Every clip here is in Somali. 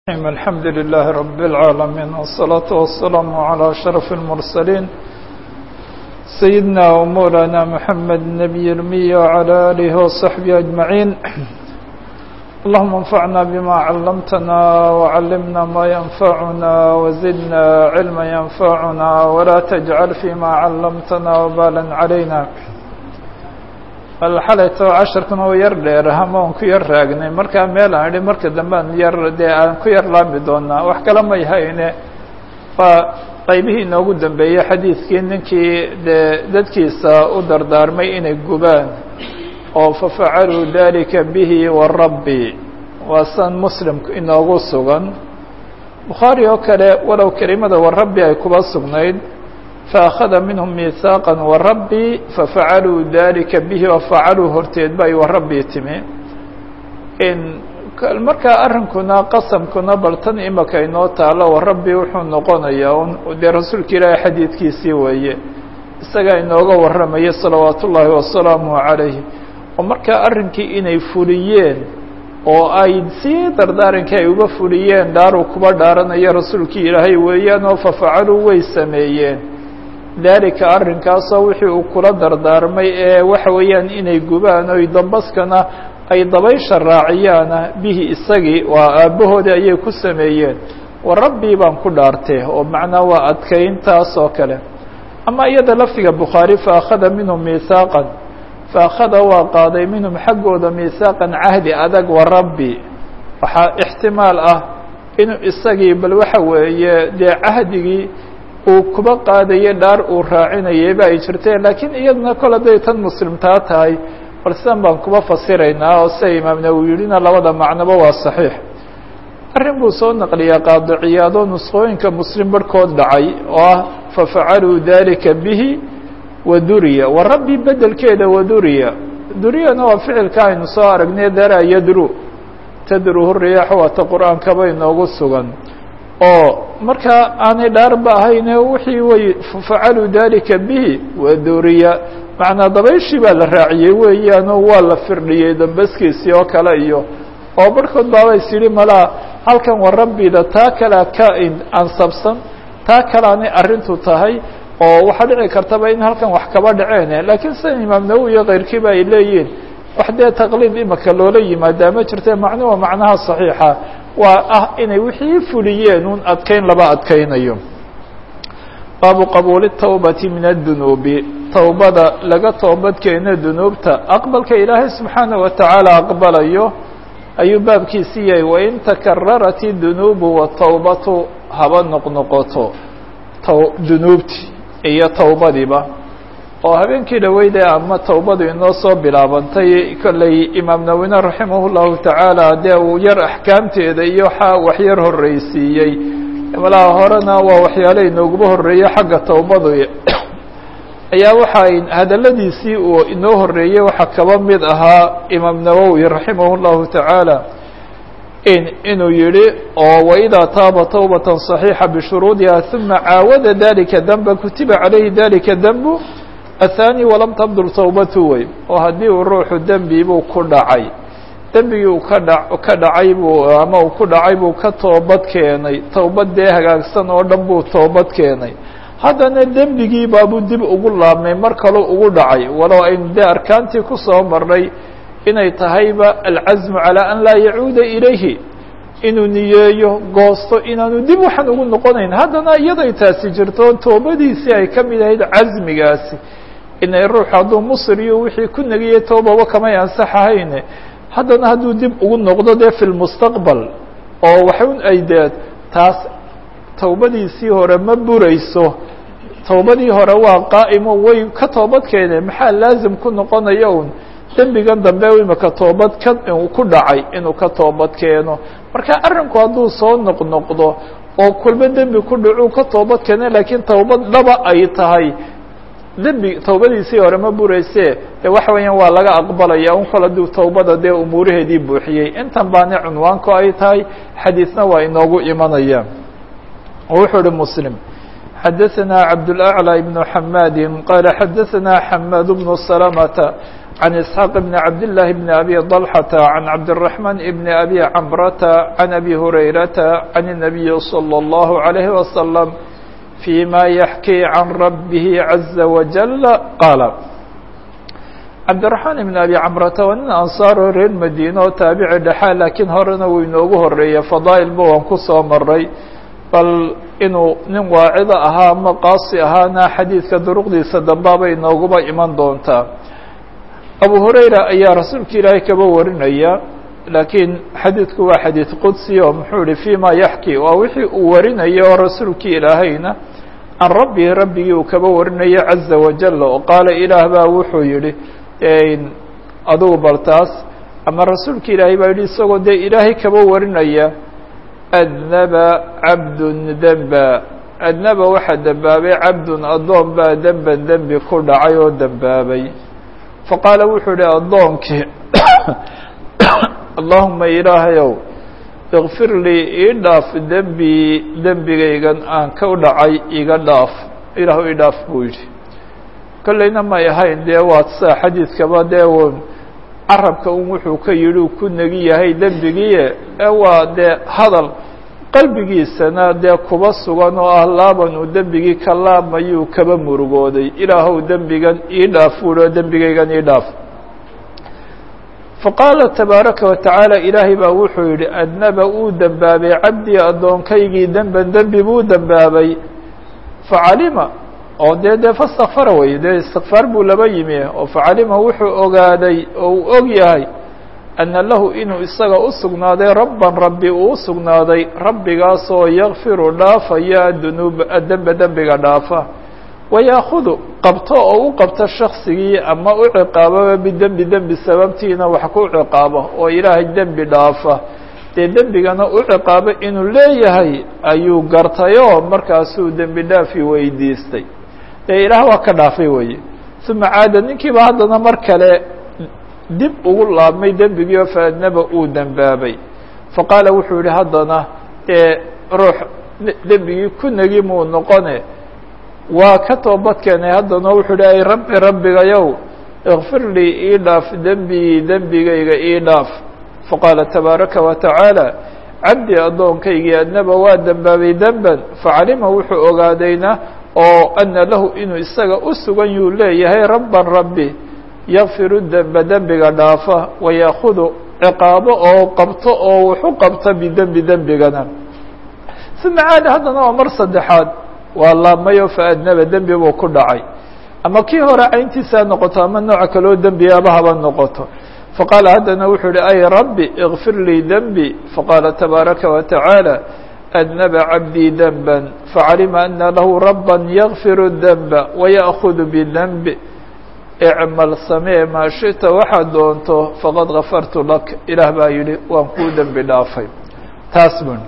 الحمد لله رب العالمين والصلاة والسلام على أشرف المرسلين سيدنا ومولانا محمد النبي الأمي وعلى آله وصحبه أجمعين اللهم انفعنا بما علمتنا وعلمنا ما ينفعنا وزدنا علما ينفعنا ولا تجعل فيما علمتنا وبالا علينا bal xalayto casharkan oo yar dheer hama aan ku yar raagnay markaa meel aan idhi marka dambe aan yar dee aan ku yar laami doonaa wax kale may hayne waa qaybihii inoogu dambeeyey xadiidkii ninkii dee dadkiisa u dardaarmay inay gubaan oo fafacaluu dalika bihi warabbi waa san muslimku inoogu sugan bukhaari oo kale walow kelimada warabbi ay kuba sugnayd فأخذ minهم ميثاaqا ورabي fafacaluu dalika bه وafacaluu horteed ba ay warabbii timi markaa arrinkuna qasamkuna bal tan imaka inoo taalo warabbi wuxuu noqonayaa dee rasuulka ilaahi xadiidkiisii weeye isagaa inooga warramaya salawaat ullaahi wasalaamu عalayh oo markaa arrinkii inay fuliyeen oo ay sii dardaarankii ay uga fuliyeen dhaaruu kuba dhaaranayo rasuulkii ilaahay weeyaan oo fafacaluu way sameeyeen dalika arrinkaasoo wixii uu kula dardaarmay ee waxa weeyaan inay gubaan oy dambaskana ay dabaysha raaciyaana bihi isagii waa aabbahoodii ayay ku sameeyeen wa rabbii baan ku dhaartee oo macnaa waa adkayntaas oo kale ama iyada lafdiga bukhaari faakhada minhum mihaaqan faakhada waa qaaday minhum xaggooda mihaaqan cahdi adag wa rabbi waxaa ixtimaal ah inuu isagii bal waxa weeye dee cahdigii uu kuba qaadayo dhaar uu raacinayayba ay jirteen laakiin iyaduna kol hadday tan muslimtaa tahay bal sidan baan kuba fasiraynaa oo sida imaam nawowi yidhina labada macnoba waa saxiix arrin buu soo naqliyaa qaadiciyaadoo nusqooyinka muslim barhkood dhacay oo ah fafacaluu dalika bihi waduriya wa rabbi bedelkeeda waduriya duriyana waa ficilka aynu soo aragnay dara yadru tadruhu riyaax waata qur-aankaba inoogu sugan oo markaa aanay dhaarba ahayne wixii way facaluu dalika bihi waduriya macnaa dabayshii baa la raaciyey weeyaanoo waa la firdhiyey dambaskiisii oo kale iyo oo barhkood baaba is yidhi malaa halkan wa rabbida taa kalea ka ansabsan taa kaleanay arrintu tahay oo waxaa dhici kartaba in halkan wax kaba dhaceen laakiin sida imaam nawowi iyo keyrkiiba ay leeyihiin wax dee taqliid imaka loola yimaadaa ma jirte macnuhu macnaha saxiixa waa ah inay wixii fuliyeen un adkayn laba adkaynayo baabu qabuuli tawbati min addunuubi towbada laga toobadkeeno dunuubta aqbalka ilaahay subxaana wa tacaala aqbalayo ayuu baabkiisi yahay wain takararat idunuubu watawbatu haba noqnoqoto dunuubti iyo towbadiiba oo habeenkii dhaweyde ama towbadu inoo soo bilaabantay kolley imaam nawine raximah llahu tacaala dee uu yar axkaamteeda iyo waxyar horreysiiyey malaha horena waa waxyaale inooguba horreeyey xagga towbadu ayaa waxa hadaladiisii uu inoo horreeyey waxaa kaba mid ahaa imaam nawowi raximah llahu tacaala in inuu yihi oo waidaa taaba towbata صaxiixa bishuruudiha uma caawada dalika danba kutiba calayhi dalika danbu athani walam tabdul towbatu wey oo haddii uu ruuxu dembi buu ku dhacay dembigii uu ka dha ka dhacay buu ama uu ku dhacay buu ka toobad keenay towbad dee hagaagsan oo dhan buu toobad keenay haddana dembigii baabuu dib ugu laabmay mar kaleu ugu dhacay walow aynu dee arkaantii kusoo marnay inay tahayba alcasmu calaa an laa yacuuda ilayhi inuu niyeeyo goosto inaanu dib waxaan ugu noqonayn haddana iyaday taasi jirto toobadiisii ay ka mid ahayd casmigaasi inay ruux hadduu musriyo wixii ku negiyey toobaba kamay ansaxahayne haddana hadduu dib ugu noqdo dee fi lmustaqbal oo waxun ay dee taas towbadiisii hore ma burayso towbadii hore waa qaa'imo way ka toobad keeneen maxaa laazim ku noqonaya un dembigan dambe imaka toobad ka ku dhacay inuu ka toobad keeno marka arrinku hadduu soo noqnoqdo oo kulba dembi ku dhacuu ka toobad keena laakiin towbad dhaba ay tahay dembi towbadiisii hore ma burayse de waxa weeyaan waa laga aqbalaya un kol hadduu towbada dee umuuraheedii buuxiyey intan baana cunwaanku ay tahay xadiisna waa inoogu imanaya wuxuu uhi muslim xadaثna cabdالأعlى بن xamadi qala xadaثna xamad بن سلمة عن إسحاق بن عبد الله بن أبي طلحة عن عبد الرحمن بن أبي عمرة عن أبي هريرة عن النبي صلى الله عليه وسلم فيما يحكي عن ربه عز وجل قال cabdiraxmaan ibn abi camrata waa nin ansaaro reer madiine oo taabici dhexaa laakiin horena wuu inoogu horeeyey fadaa'ilba waan ku soo maray bal inuu nin waacido ahaa ama qaasi ahaana xadiidka duruqdiisa dambaaba inooguba iman doontaa abu hurayra ayaa rasuulka ilaahay kaba warinaya laakiin xadiidku waa xadiid qudsi oo muxuu ihi fima yaxki waa wixii uu warinaya oo rasuulkii ilaahayna can rabbihi rabbigii uu kaba warinayo caza wajal oo qaala ilaah baa wuxuu yihi adugu bal taas ama rasuulka ilaahay baa yihi isagoo dee ilaahay kaba warinaya adnaba cabdun demba adnaba waxaa dembaabay cabdun addoon baa demban dembi ku dhacay oo dembaabay faqaala wuxuu ihi addoonkii allahuma ilaahayow ikfir lii ii dhaaf dembii dembigaygan aan ka dhacay iga dhaaf ilaahu ii dhaaf buu yidhi kollayna may ahayn dee waad saa xadiidkaba dee un carabka un wuxuu ka yidhi uu ku negi yahay dembigiie ee waa dee hadal qalbigiisana dee kuba sugan oo ah laaban uu dembigii ka laamayuu kaba murugooday ilaahow dembigan ii dhaaf wuhi oo dembigaygan ii dhaaf faqaala tabaaraka wa tacaala ilaahay baa wuxuu yidhi adnaba uu dembaabay cabdii addoonkaygii demban dembi buu dembaabay facalima oo dee dee fastakfara wey dee istikfaar buu laba yimi oo facalima wuxuu ogaaday oo uu og yahay ana lahu inuu isaga u sugnaaday rabban rabbi uu u sugnaaday rabbigaasoo yakfiru dhaafaya adunuuba adembe dembiga dhaafa wayaakudu qabto oo u qabto shaksigii ama u ciqaababa bidembi dembi sababtiina wax ku ciqaabo oo ilaahay dembi dhaafa dee dembigana u ciqaabo inuu leeyahay ayuu gartayoo markaasuu dembi dhaafi weydiistay dee ilaah waa ka dhaafay weye uma caada ninkiiba haddana mar kale dib ugu laabmay dembigii oo faadnaba uu dembaabay faqaala wuxuu yihi haddana dee ruux dembigii ku negi muu noqone waa ka toobad keenay haddana wuxuu yihi ay rabbi rabbigayow ikfir lii ii dhaaf dembigii dembigayga ii dhaaf faqaala tabaaraka wa tacaala cabdi addoonkaygii adnaba waa dembaabay demban facalima wuxuu ogaadayna oo ana lahu inuu isaga u sugan yuu leeyahay rabban rabbi yakfiru demba dembiga dhaafa wayaakudu ciqaabo oo qabto oo wuxu qabta bidembi dembigana uma caada haddana waa mar saddexaad waa laabmayo faadnaba dembi buu ku dhacay ama kii hore cayntiisaa noqoto ama nooca kaloo dembiyaaba haba noqoto faqaala haddana wuxuu yihi ay rabbi ikfir lii dembi faqaala tabaaraka wa tacaala adnaba cabdii denba facalima ana lahu rabba yakfiru denba waya'kudu bidenbi icmal samee maa shita waxaad doonto faqad gafartu lak ilaah baa yidhi waan kuu dembi dhaafay taas bun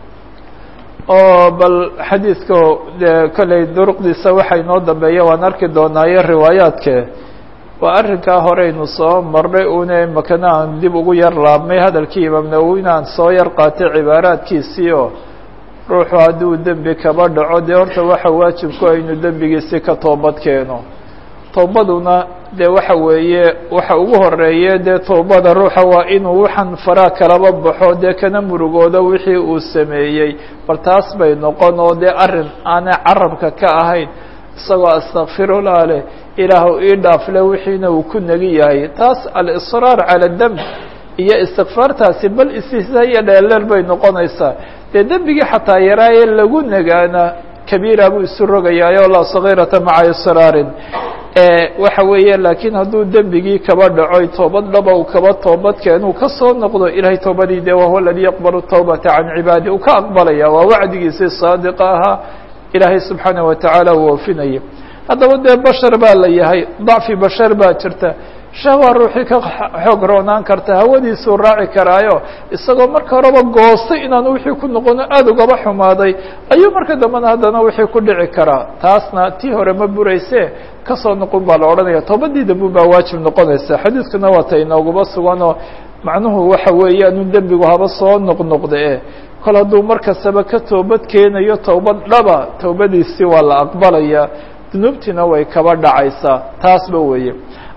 oo bal xadiidka dee kolley duruqdiisa waxa inoo dambeeya waan arki doonaayo riwaayaadke waa arrinkaa horeynu soo marnay una makana aan dib ugu yar laabmay hadalkii imaam nawowi aan soo yar qaatay cibaaraadkiisii oo ruuxu hadduu dembi kaba dhaco dee horta waxa waajibku aynu dembigiisi ka toobad keeno toobaduna dee waxa weeye waxa ugu horeeye dee toobada ruuxa waa inuu waxaan faraa kalaba baxo dee kana murugoodo wixii uu sameeyey bal taas bay noqon oo dee arrin aanay carabka ka ahayn isagoo astakfirullah leh ilaahu ii dhaafle wixiina uu ku negi yahay taas alisraar cala demb iyo istikfaartaasi bal istihzaa iyo dheeldheel bay noqonaysaa dee dembigii xataa yaraaye lagu negaana kabiira buu isu rogayaayo laa sagiirata maca israarin waxa weeye laakiin hadduu dembigii kaba dhaco toobad dhaba uu kaba toobad keenuu ka soo noqdo ilahay toobadii de wahuwa aladii yaqbalu tawbata can cibaadi uu ka aqbalaya waa wacdigiisii saadiqa ahaa ilaahay subxaanaه watacaala uu oofinaya haddaba dee bashar baa la yahay dacfi bashar baa jirta shahwa ruuxii ka xoog roonaan karta hawadiisuu raaci karaayo isagoo marka horeba goostay inaan wixii ku noqono aada ugaba xumaaday ayuu marka dambena haddana wixii ku dhici karaa taasna tii hore ma burayse kasoo noqon baa la odhanaya toobadii dambu baa waajib noqonaysa xadiidkuna waa ta inooguba suganoo macnuhu waxa weeyaanu dembigu haba soo noqnoqda e kol hadduu mar kastaba ka toobad keenayo towbad dhaba towbadiisii waa la aqbalaya dunuubtiina way kaba dhacaysaa taasba weeye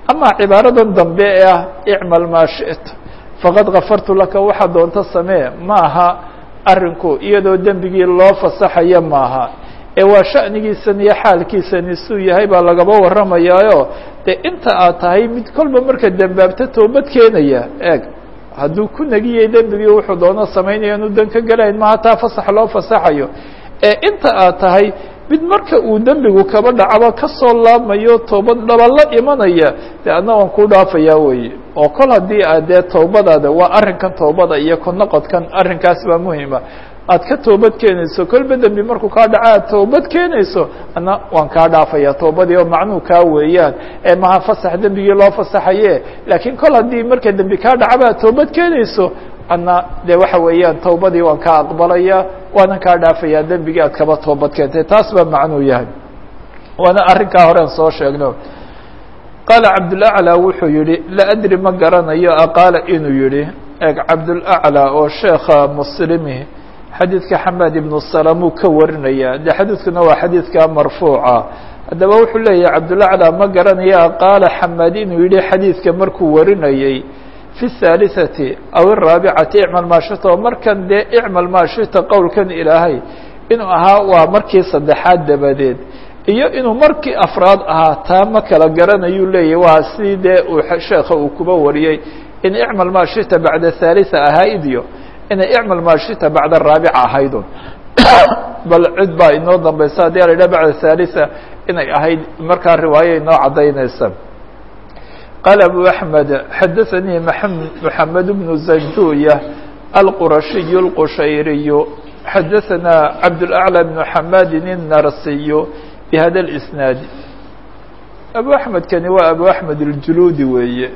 ama cibaaradan dambe ee ah icmal maa shi'ta faqad kafartu laka waxaa doonto samee ma aha arrinku iyadoo dembigii loo fasaxaya maaha ee waa sha'nigiisan iyo xaalkiisani suu yahay baa lagaba warramayaayo dee inta aad tahay mid kolba marka dembaabta toobad keenaya eeg hadduu ku negiyay dembigii wuxuu doono samaynaya inu dan ka gelayn maha taa fasax loo fasaxayo ee inta aad tahay mid marka uu dembigu kaba dhacaba kasoo laabmayo toobad dhaba la imanaya dee adna waan ku dhaafayaa weeye oo kol haddii aad dee toobadaada waa arrinkan toobada iyo ku noqodkan arrinkaas baa muhima aad ka toobad keenayso kolba dembi markuu kaa dhaca aad toobad keenayso adna waan kaa dhaafaya toobadii oo macnuu kaa weeyaan ee maha fasax dembigii loo fasaxaye laakiin kol haddii marka dembi kaa dhacaba aad toobad keenayso adna dee waxa weeyaan tawbadii waan kaa aqbalaya waanan kaa dhaafayaa dembigii aad kaba toobad keentay taas baa macnuu yahay waana arrinkaa horean soo sheegno qaala cabdulaclى wuxuu yihi la adri ma garanayo aqaala inuu yihi eeg cabdulaclى oo sheekha muslimi xadiidka xamaad ibnu salamuu ka warinaya de xadiidkuna waa xadiidka marfuuca haddaba wuxuu leeyahay cabdulaclى ma garanayo aqaala xamaad inuu yihi xadiidka markuu warinayey fi الثالثة aw الرaaبicati icmal maashita oo markan dee icmal maashita qowlkan ilaahay inuu ahaa waa markii saddexaad dabadeed iyo inuu markii afraad ahaa taa ma kala garanayuu leeyahy waa si dee uu sheekha uu kuba wariyey in icmal maashita bacda ثالثة ahayd iyo inay icmal maashita bacda raabica ahaydun bal cid baa inoo dambaysa haddii a la yidhah bacda ثالثة inay ahayd markaa riwaayo inoo caddaynaysa قال أبو أحمد حدثني محمد بن زنجوية القرشي القشيري حدثنا عبد الأعلى بن حماد النرسي بهذا الإسناad أبو أحمد kani waa أبو أحمد الجلودي weeye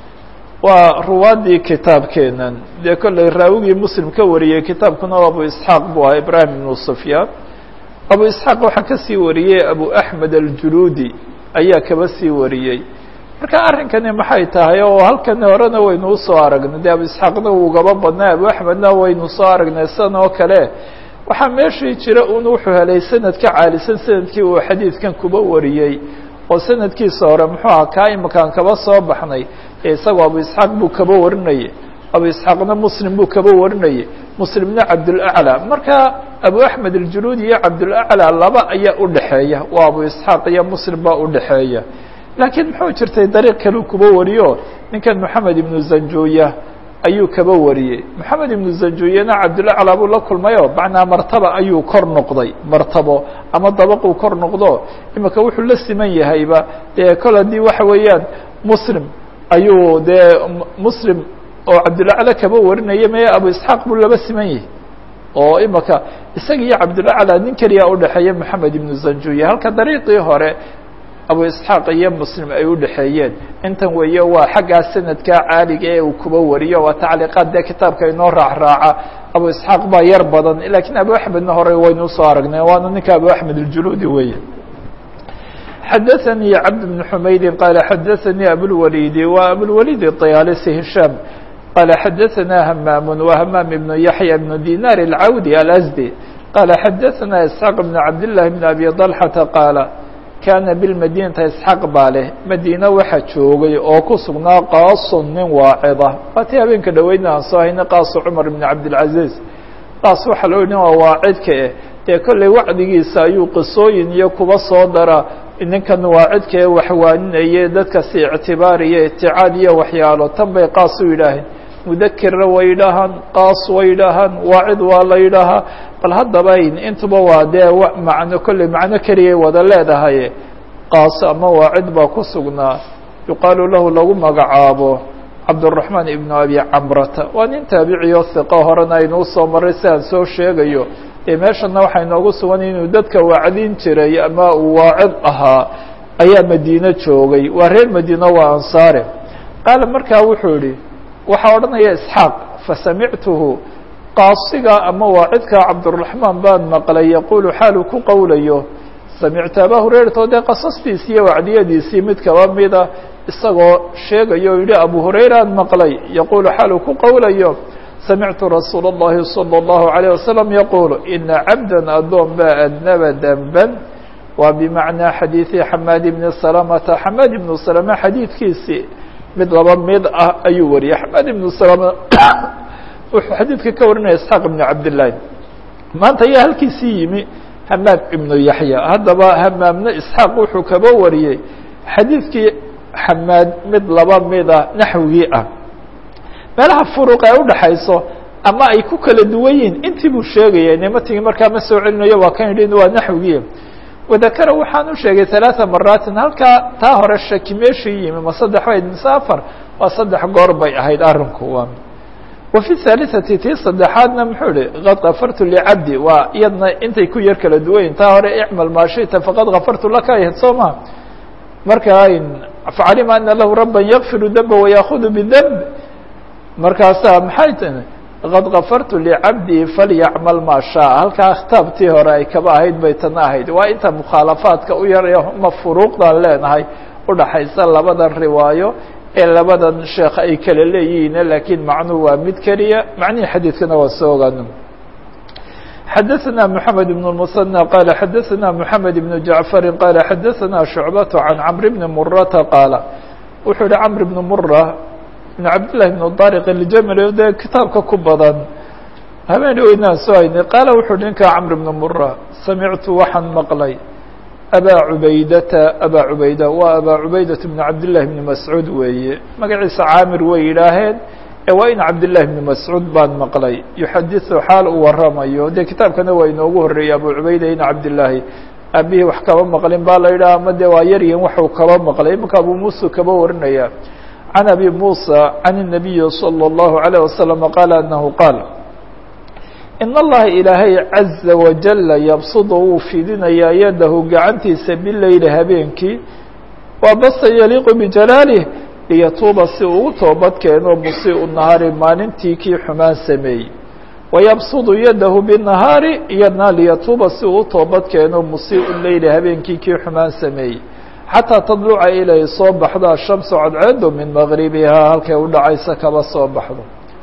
waa ruwaadii kitaabkeenan dee kolley raawigii mslim ka wariyey kitaabkuna abu isحاaq bu aha ibrahim بن سفyaan abu isحاaq waxaa kasii wariyey abu أحmed الجuludi ayaa kaba sii wariyey marka arrinkani maxay tahay oo halkani horena waynu usoo aragnay de abu isxaaqna wugaba badnay abu axmedna waynu soo aragnay san oo kale waxaa meeshii jira un wuxuu helay sanad ka caalisan sanadkii uu xadiidkan kuba wariyey oo sanadkiisa hore muxuu aha kaa imakaan kaba soo baxnay ee isagoo abu isxaaq buu kaba warinayey abu isxaaqna muslim buu kaba warinayey muslimna cabdulaclى marka abu axmed aljuluudi iyo cabdulaclى laba ayaa udhexeeya waa abu isxaaq iyo muslim baa udhexeeya laakiin muxuu jirtay dariiq kaleu kuba wariyo ninkan moxamed ibnu zanjuya ayuu kaba wariyey moxamed ibnu zanjuyana cabdulaclى buu la kulmayo macnaa martaba ayuu kor noqday martabo ama dabaquu kor noqdo imika wuxuu la siman yahayba dee kol haddii waxa weeyaan muslim ayuu dee muslim oo cabdulaclى kaba warinaya maya abu isxaaq buu laba siman yahay oo imika isaga iyo cabdulaclى nin keliya udhexeeya moxamed ibnu zanjuya halka dariiqii hore abu isxaaq iyo muslim ay udhexeeyeen intan weeye waa xaggaa sanadkaa caaliga ee uu kuba wariyo waa tacliiqaad dee kitaabka inoo raacraaca abu isxaaq baa yar badan lakiin abu axmedna hore waynu usoo aragnay waana ninka abu axmed aljuluudi weeye xadaثanii cabd bn xumaydi qaala xadaثanii abulwalidi wa abulwalid طayaalisi hishaam qaala xadaثana hamaam wa hamaam ibnu yaxya ibnu dinar اlcawdi alasdi qaala xadaثana isxaaq bn cabdillahi bn abi طalxata qaala kaana bilmadinata isxaaq baa leh madiina waxaa joogay oo ku sugnaa qaasun nin waacida waatii habeenka dhaweydna aan soo hayna qaasu cumar ibn cabdilcaziiz qaas waxaa loo yidhi waa waacidka eh dee kolley wacdigiisa ayuu qisooyin iyo kuba soo dara ninkan waacidka ee waxwaaninaya dadka si ictibaariyo iticaad iyo waxyaalo tan bay qaas u yidhaaheen mudakirna way yidhaahaan qaas way yidhaahaan waacid waa la yidhaahaa bal haddaba intuba waa dee macno kolley macno keliyay wada leedahay qaas ama waacid baa ku sugnaa yuqaalu lahu lagu magacaabo cabdالرaحmaan ibnu abi camrata waa nin taabiciyo hiqo horena aynuu soo maray si aan soo sheegayo ee meeshana waxaa inoogu sugan inuu dadka wacdin jiray ama uu waacid ahaa ayaa madiine joogay waa reer madiine waa ansaare qaala markaa wuxuu yihi waxaa odhanaya isxaaq fasamictuhu qaasiga ama waacidka cabdالرaحmaan baan maqlay yaqulu xaalu ku qowlayo samictu aba hurayrata o dee qasastiisii iyo wacdiyadiisii mid kaba mida isagoo sheegayo o yihi abu hurayraan maqlay yaqulu xaalu ku qowlayo samictu rasuul الlahi salى الlahu عalيه wasalam yaqulu ina cabda adoon baa adnaba denban waa bimacnaa xadiidi xamaad ibni salamata xamaad ibnu salama xadiidkiisii mid laba mid ah ayuu wariyey xamaad ibnu salama wuxuu xadiidka ka warinaya isxaaq ibnu cabdillaahi maanta ayaa halkiisii yimi hamaam ibnu yaxya haddaba hamaamna isxaaq wuxuu kaba wariyey xadiidkii xamaad mid laba mida naxwigii ah meelaha furuq ee udhaxayso ama ay ku kala duwan yihiin intii buu sheegaya nimatigii markaa ma soo celinayo waa kan yidhi waa naxwigii wadakara waxaan u sheegay ثaلaaثa maraatin halkaa taa hore shaki meeshii yimi ma saddex bayd mise afar waa saddex goor bay ahayd arinku waa wa fi الثaaliثati tii saddexaadna muxuu ihi qad kafartu licabdi waa iyadna intay ku yar kala duwan yihin taa hore icmal maa shita faqad kafartu laka ahayd soo ma marka facalima ana lahu raba yakfiru damba wayaakudu bdemb markaasaa maxay tini qad kafartu licabdii falyacmal maa shaa halkaa khitaabtii hore ay kaba ahayd bay tana ahayd waa inta mukhaalafaadka u yar ma furuuqdan leenahay udhaxaysa labadan riwaayo ee labadan sheekh ay kala leeyihiin lakiin macnuhu waa mid keliya macnihii xadiidkana waa soo ogaano xadaثna mحamed بن المثنى qala xadaثna mحamed بن jaعفari qala xadaثna شhucbaة عan cمr بn murata qaala wuxuu yihi cمr بn mura بn cabdالlahi بn dariq اljaml dee kitaabka ku badan habeen weynaan soo haynay qaala wuxuu ninka cمr بn mura samictu waxaan maqlay abaa cubaydata abaa cubayda waa abaa cubaydaة بn cabdالlahi بn mascuud weeye magaciisa caamir way yidhaaheen waa in cabdالlahi بn mascuud baan maqlay yuxadiثu xaal uu waramayo dee kitaabkana waa inoogu horeeyey abu cubayda in cabdالlahi aabihii wax kaba maqlin baa la yidhaha ama de waa yaryin waxuu kaba maqlay imika abu musa kaba warinaya can abi musa can الnabiyi slى الlahu عalيه waslم qaala anahu qaal in allaha ilaahay caza wajala yabsudu wuu fidinayaa yadahu gacantiisa bileyli habeenkii waa basa yaliiqu bijalaalih liyatuuba si uu u toobad keeno musiiءu nahaari maalintii kii xumaan sameeyey wayabsudu yadahu binahaari iyadna liyatuuba si uu u toobad keeno musiiءu leyli habeenkii kii xumaan sameeyey xataa tadluca ilay soo baxdo ashamsu cadceedu min magribihaa halkay u dhacaysa kaba soo baxdo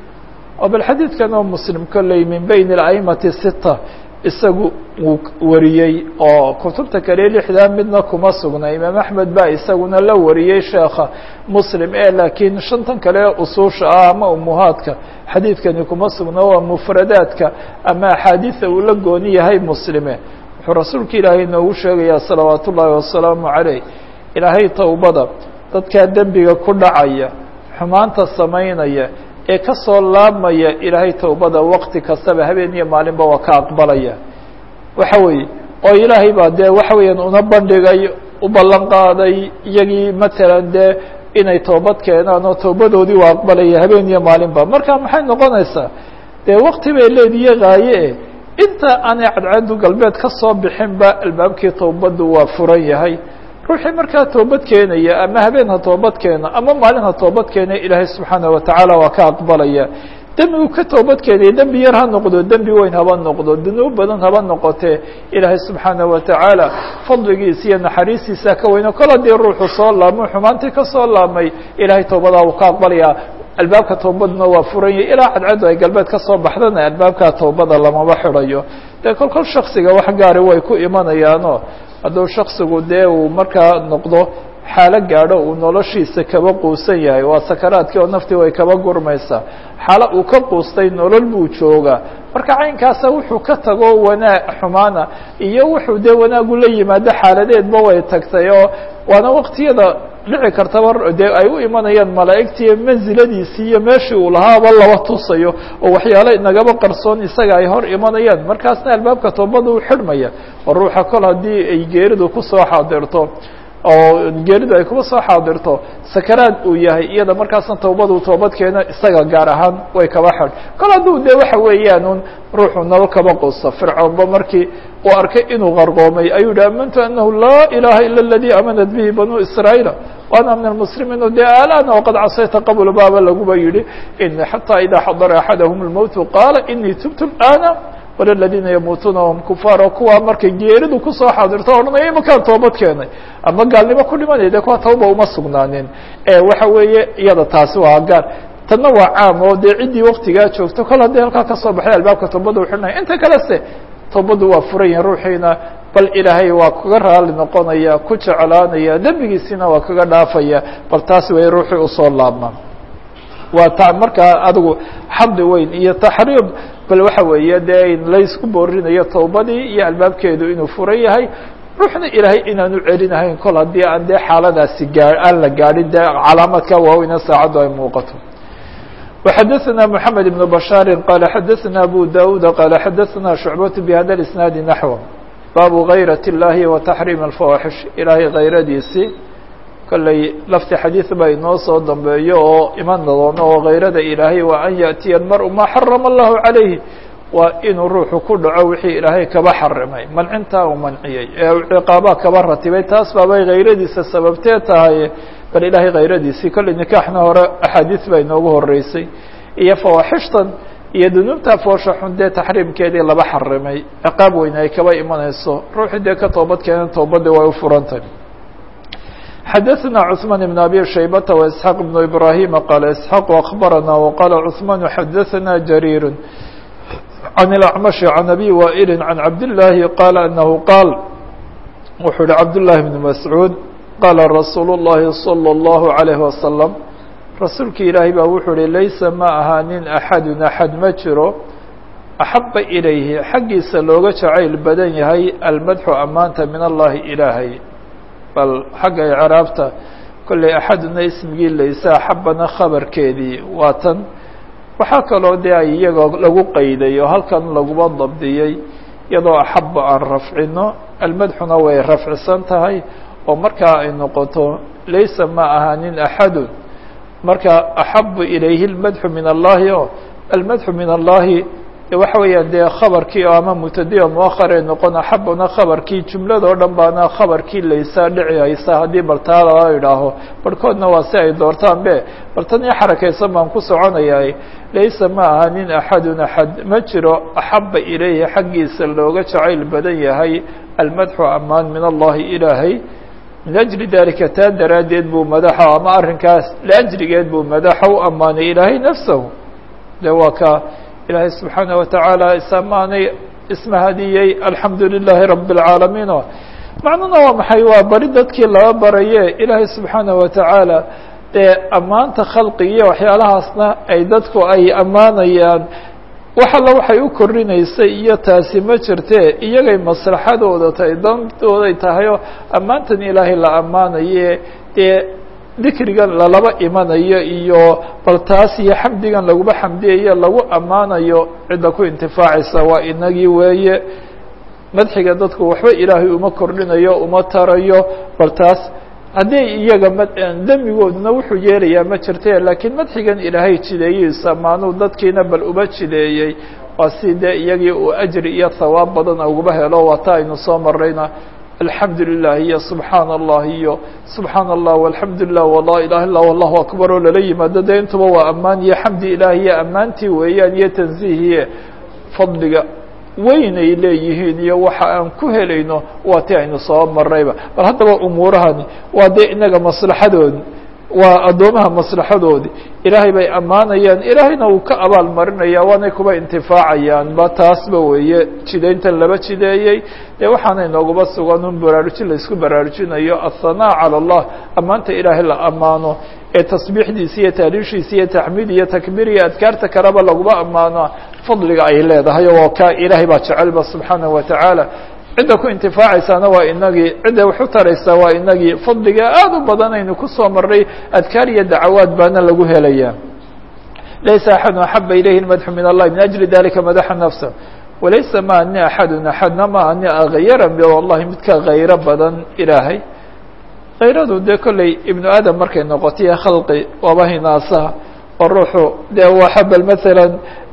oo bal xadiidkan oo muslim kolley min beyn اla'imati sita isagu uu wariyey oo kutubta kale lixdaa midna kuma sugna imaam axmed baa isaguna la wariyey sheekha muslim ee laakiin shantan kale usuusha ah ama umuhaadka xadiidkani kuma sugna waa mufradaadka ama axaadiida uu la gooni yahay muslime wuxuu rasuulka ilaahay inoogu sheegayaa salawaat ullaahi wasalaamu caleyh ilaahay towbada dadkaa dembiga ku dhacaya xumaanta samaynaya ee ka soo laabmaya ilaahay towbada wakti kastaba habeen iyo maalinba waa ka aqbalaya waxa weeye oo ilaahay baa dee waxa weeyaan una bandhigay u ballan qaaday iyagii matalan dee inay toobad keenaan oo towbadoodii waa aqbalaya habeen iyo maalinba marka maxay noqonaysaa dee wakti bay leediye haaye e inta aanay cadceedu galbeed ka soo bixinba albaabkii towbaddu waa furan yahay ruuxii markaa toobad keenaya ama habeen ha toobad keeno ama maalin ha toobad keena ilaahay subxaana watacaala waa ka aqbalaya dembigu ka toobad keenaya dembi yar ha noqdo dembi weyn haba noqdo dunuub badan haba noqotee ilaahay subxaana watacaala fadligiisa iyo naxariistiisa ka weyno kol haddii ruuxu soo laabmo xumaantii ka soo laabmay ilaahay towbadaa uu ka aqbalaya albaabka towbadna waa furan yahay ilaa cadcaddu ay galbeed ka soo baxdana albaabkaa towbada lamaba xidhayo dee kol kol shaksiga wax gaari way ku imanayaano hadduu shaksigu dee uu markaa noqdo xaalo gaadho uu noloshiisa kaba quusan yahay waa sakaraadkii oo naftii way kaba gurmaysaa xaalo uu ka quustay nolol buu joogaa marka caynkaasa wuxuu ka tago wanaag xumaana iyo wuxuu dee wanaagu la yimaado xaaladeedba way tagtay oo waana waktiyada dhici kartaba dee ay u imanayaan malaa'igtii mansiladiisii iyo meeshii uu lahaaba laba tusayo oo waxyaale nagaba qarsoon isaga ay hor imanayaan markaasna albaabka toobada u xidhmaya oo ruuxa kol haddii ay geeridu kusoo xaadirto oo geeridu ay kuma soo xaadirto sakaraad uu yahay iyada markaasna towbadu toobad keeno isaga gaar ahaan way kaba xidh kol hadduu dee waxa weeyaan un ruuxu nolol kaba quusto fircoonba markii uu arkay inuu qarqoomay ayuu yihi amantu anahu laa ilaha ila اladii amanat bihi banuu israaيila وأنا من المسلمين de الآن وqad casayta qبل baaba laguba yihi in حatى إdا xadra أحadهم الموت qاala إنii تبت الآن وللذيina يmuuتuna وهم كفاar kuwa markay geeridu kusoo xaadirto odhanaya imakaan toobad keenay ama gaalnimo ku dhimanaya de kuwa tawba uma sugnaanin waxa weeye iyada taasi waa gaar tanna waa caam oo dee ciddii waktigaa joogto kol haddii halkaa kasoo baxay albaabka toobada u xidhnaya inta kale se toobaddu waa furan yahin ruuxiina bal ilaahay waa kaga raali noqonaya ku jeclaanaya dembigiisina waa kaga dhaafaya bal taas way ruuxii usoo laabma waa ta markaa adigu xamdi weyn iyo taxriib bal waxa weeye dee laysku boorinayo towbadii iyo albaabkeedu inuu furan yahay ruuxna ilaahay inaanu celinahayn kol haddii aan dee xaaladaasi gaa aan la gaadhin dee calaamadka waaweyna saacaddu ay muuqato وxadثna محamed بن بشhاaر qال xadثna أbو dاود qال xadثna شhuعبة بhda الإسناaد نحو baabu غayraة الlahi وتaxريم الفawaaxiش ilaahay kayradiisii kolley lafti xadiiث ba inoo soo dambeeyo oo iman doono oo kayrada ilaahay waa an yaأtiya الmarء ma xarama الlahu عalayه waa inuu ruuxu ku dhaco wixii ilaahay kaba xarimay mancintaa uu manciyey ee ciqaabaa kaba ratibay taas baabay kayradiisa sababtee tahay bal ilaahay kayradiisii kolley nikaaxna hore axaadiis baa inoogu horeysay iyo fawaaxishtan iyo dunuubta foosha xun dee taxriimkeedii laba xarimay ciqaab weyne ay kaba imanayso ruuxii dee ka toobad keenan toobadii way u furantay xadaثna cثmaan بn abi shaybata وإسحاaq بn ibrahima qaala isxaaq akbarana وqala cثmaan xadaثna jariir عن الأعمش عن أبي وائل عن عبد الله قال أنه قال wuxuu hi عبد الله بن مسعوud qاla رasuuل اللhi صلى الله عليه وسلم rasuulki ilaahay baa wuxuu hi laysa ma ahaanin أxad أxad ma jiro أxaba إilayhi xaggiisa looga jacayl badan yahay almadxu amaanta min allahi ilaahay bal xagga icraabta kolley axaduna ismigii laysa axabana khabarkeedii waa tan waxaa kaloo dee ay iyagoo lagu qayday oo halkan laguma dabdiyey iyadoo axaba aan rafcino almadxuna way rafcisan tahay oo markaa ay noqoto laysa ma ahaanin axadun marka axabu ilayhi اlmadxu min allahi o almadxu min allahi waxa weeyaan dee khabarkii oo ama mubtadiya muahar ay noqon axabuna khabarkii jumladoo dhan baana khabarkii laysaa dhici haysa haddii baltaa lala idhaaho barhkoodna waa si ay doortaan be bal tan iyo xarakaysan baan ku soconayaa laysa ma aha nin axadun axad ma jiro axaba ilayhi xaggiisa looga jacayl badan yahay almadxu amaan min allahi ilaahay min ajli dalika taa daraaddeed buu madaxa ama arrinkaas liajligeed buu madaxa u ammaanay ilaahay nafsahu de waa ka ilaahay subxaanaه watacaala isamaanay ismahadiyey alxamdu lilaahi rabi اlcaalamiin o macnuna waa maxay waa bari dadkii laba baraye ilaahay subxaanaه watacaala dee ammaanta khalqigiiyo waxyaalahaasna ay dadku ay ammaanayaan wax alla waxay u korinaysay iyo taasi ma jirte iyagay maslaxadooda tahay dantooday tahay oo ammaantan ilaahay la ammaanaye dee dikrigan lalaba imanayo iyo bal taas iyo xamdigan laguma xamdiyayo lagu ammaanayo cidda ku intifaacaysa waa inagii weeye madxiga dadku waxba ilaahay uma kordhinayo uma tarayo bal taas haddii iyaga demigooduna wuxuu yeelayaa ma jirte laakiin madxigan ilaahay jideeyiisa maanuu dadkiina bal uba jideeyey waa si dee iyagii uu ajri iyo hawaab badan uguba helo waa ta aynu soo marayna alxamdu lilah iyo subxaan allah iyo subxaan allah walxamdu lilah wala ilaha illa allahu akbar oo lala yimaado dee intuba waa ammaan iyo xamdi ilaah iyo ammaantii weeyaan iyo tansiihiye fadliga weyn ay leeyihiin iyo waxa aan ku helayno waa ti aynu soo marayba bal haddaba umuurahani waa dee inaga maslaxadoodi waa addoomaha maslaxadoodi ilaahay bay ammaanayaan ilaahayna uu ka abaal marinaya waanay kuba intifaacayaan ba taasba weeye jidayntan laba jideeyey dee waxaana inoogaba sugan un baraarujin laisku baraarujinayo athanaa calى اllah ammaanta ilaahay la ammaano ee tasbiixdiisa iyo taariishiisa iyo taxmiid iyo takbiir iyo adkaarta kaleba laguma ammaano fadliga ay leedahay oo ka ilaahay baa jecelba subxaanaه watacaala cidda ku intifaacaysaana waa inagii cidda wax u taraysaa waa inagii fadliga aad u badan aynu kusoo maray adkaar iyo dacawaad baana lagu helaya laysa axadu axaba ilayhi اmadxu min allahi min ajli dalika madaxa nafsa walaysa ma ani axadu axadna ma ani agyara wallahi midka kayro badan ilaahay kayradu dee kolley ibnu aadam markay noqotiyo khalqi waaba hinaasaha oo ruuxu dee waxa bal maala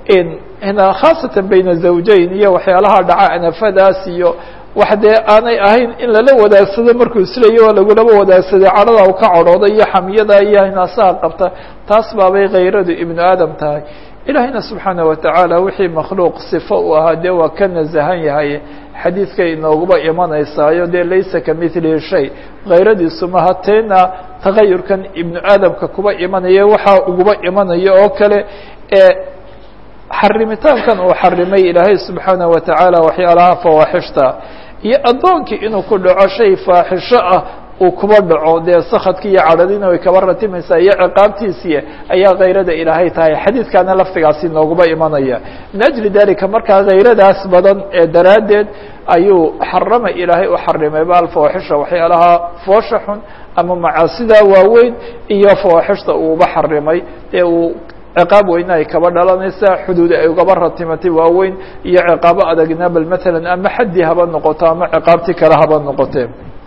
hina khaasatan bayna zawjayn iyo waxyaalaha dhaca anafadaas iyo wax dee aanay ahayn in lala wadaagsado markuu isleeya oo lagulaba wadaagsaday cadhada u ka cadhooda iyo xamiyada iyo hinaasaha qabta taas baabay kayradu ibnu aadam tahay ilaahayna subxaana watacaala wixii makhluuq sifo u ahaa dee waa ka nasahan yahay xadiidkay inooguba imanaysaayo dee laysa kamilihi shay kayradiisu maha tayna tagayurkan ibnu aadamka kuba imanaya waxaa uguba imanaya oo kale ee xarimitaankan uu xarimay ilaahay subxaanaه wa tacaala waxyaalaha fawaaxishta iyo addoonkii inuu ku dhaco shay faaxisho ah uu kuba dhaco dee sakadki iyo cadhadina way kaba ratimaysaa iyo ciqaabtiisii ayaa kayrada ilaahay tahay xadiidkaana laftigaasi nooguba imanaya min ajli dalika markaa kayradaas badan ee daraaddeed ayuu xarama ilaahay u xarimay ba alfawaaxisha waxyaalaha foosha xun ama macaasida waaweyn iyo fawaaxishta uuba xarimay ee uu ciqaab weyne ay kaba dhalanaysaa xuduud ay ugaba ratimatay waaweyn iyo ciqaabo adagna bal matalan ama xaddii haba noqoto ama ciqaabtii kale haba noqotee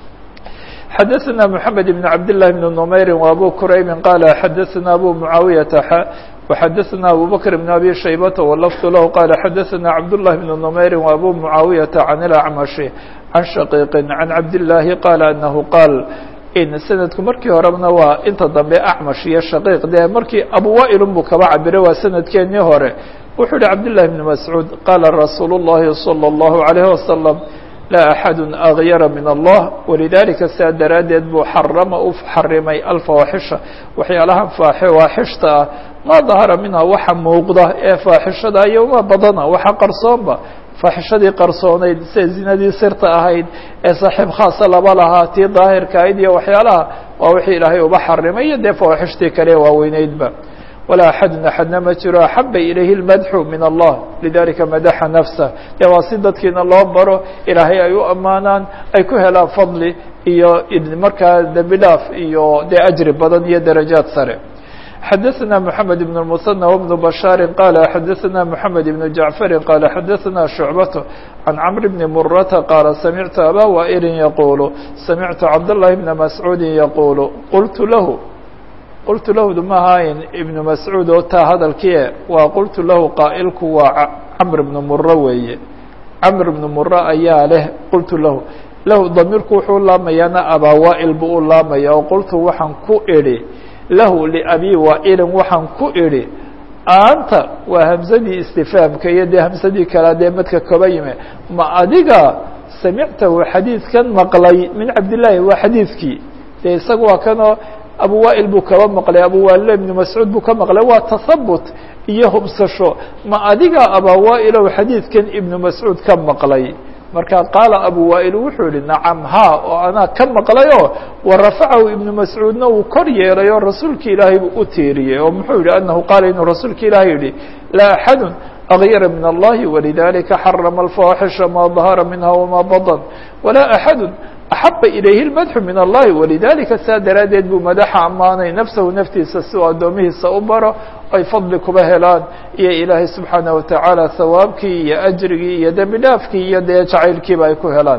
xadaثna mحamed بn cabd لlah بn نmayri وabu kuraybi qala xadaثna abu muعaawiyaةa x وxadaثna abu bakr بn abi shaybata wlfd lah qala xadaثna cabdالlah بn نmayri وabu muعaawiyaةa can اlacmaشhi can shaqiiqi can cabdالlahi qala anahu qaal in sanadku markii horebna waa inta dambe acmash iyo shaqiiq dee markii abuwaa'ilun buu kaba cabiray waa sanadkeenii hore wuxuu yihi cabdالlahi بn mascuud qaala rasuul الlahi salى الlahu عalيه wasalam laa axadu agyara min allah walidalika saa daraaddeed buu xarama u xarimay alfawaaxisha waxyaalaha fawaaxishta ah maa dahara minha waxa muuqda ee faaxishada iyo uma badana waxa qarsoonba faaxishadii qarsoonayd sida zinadii sirta ahayd ee saaxiib khaasa laba lahaa tii daahirka ahayd iyo waxyaalaha waa wixii ilaahay uba xarimay iyo dee fawaaxishtii kale waaweyneydba walaa axadun axadna ma jiro axaba ilayhi اlmadxu min allah lidalika madaxa nafsa dee waa si dadkiina loo baro ilaahay ay u ammaanaan ay ku helaan fadli iyo markaa dembi dhaaf iyo dee ajri badan iyo darajaad sare xadaثna mحamed بن المثنى وبن بشhاaر qال xadaثna mحamed بن جaعفر qال xadaثna شhuعبة عن cمر بن مرة qال سمعت abا وائل يقول سمعت cabdاللahi بن مسعوud يقول qلت lah qultu lahu mahayn ibnu mascuud oo taa hadalkie waa qultu lahu qaa'ilku waa camr ibnu muro weeye camr ibnu muro ayaa leh qultu lahu lahu damiirku wuxuu laamayaana abaa waa'il buu u laamaya oo qultu waxaan ku idhi lahu liabi waa'ilin waxaan ku idhi anta waa hamsadii istifaamka iyo dee hamsadii kalea dee madka kaba yime ma adiga samictahu xadiidkan maqlay min cabdillaahi waa xadiidkii dee isaga waa kanoo abu waa'il buu kaba maqlay abu waa'il ibnu mascuud buu ka maqlay waa tahabut iyo hubsasho ma adiga abaa waa'ilow xadiidkan ibnu mascuud ka maqlay marka qaala abu waa'il wuxuu yihi nacam ha oo anaa ka maqlayoo wa rafacahu ibnu mascuudna uu kor yeelay oo rasuulka ilaahay buu u tiiriyey oo muxuu yihi anahu qaala inuu rasuulka ilaahay yihi laa axadu agyara min allahi walidalika xarama alfawaaxisha ma dahara minha wama badan walaa axadu axaba ilayhi اlmadxu min allahi walidalika saa daraaddeed buu madaxa ammaanay nafsahu naftiisa si uu addoomihiisa u baro ay fadli kuba helaan iyo ilaahay subxaanaه watacaala hawaabkii iyo ajrigii iyo dembi dhaafkii iyo dee jacaylkiiba ay ku helaan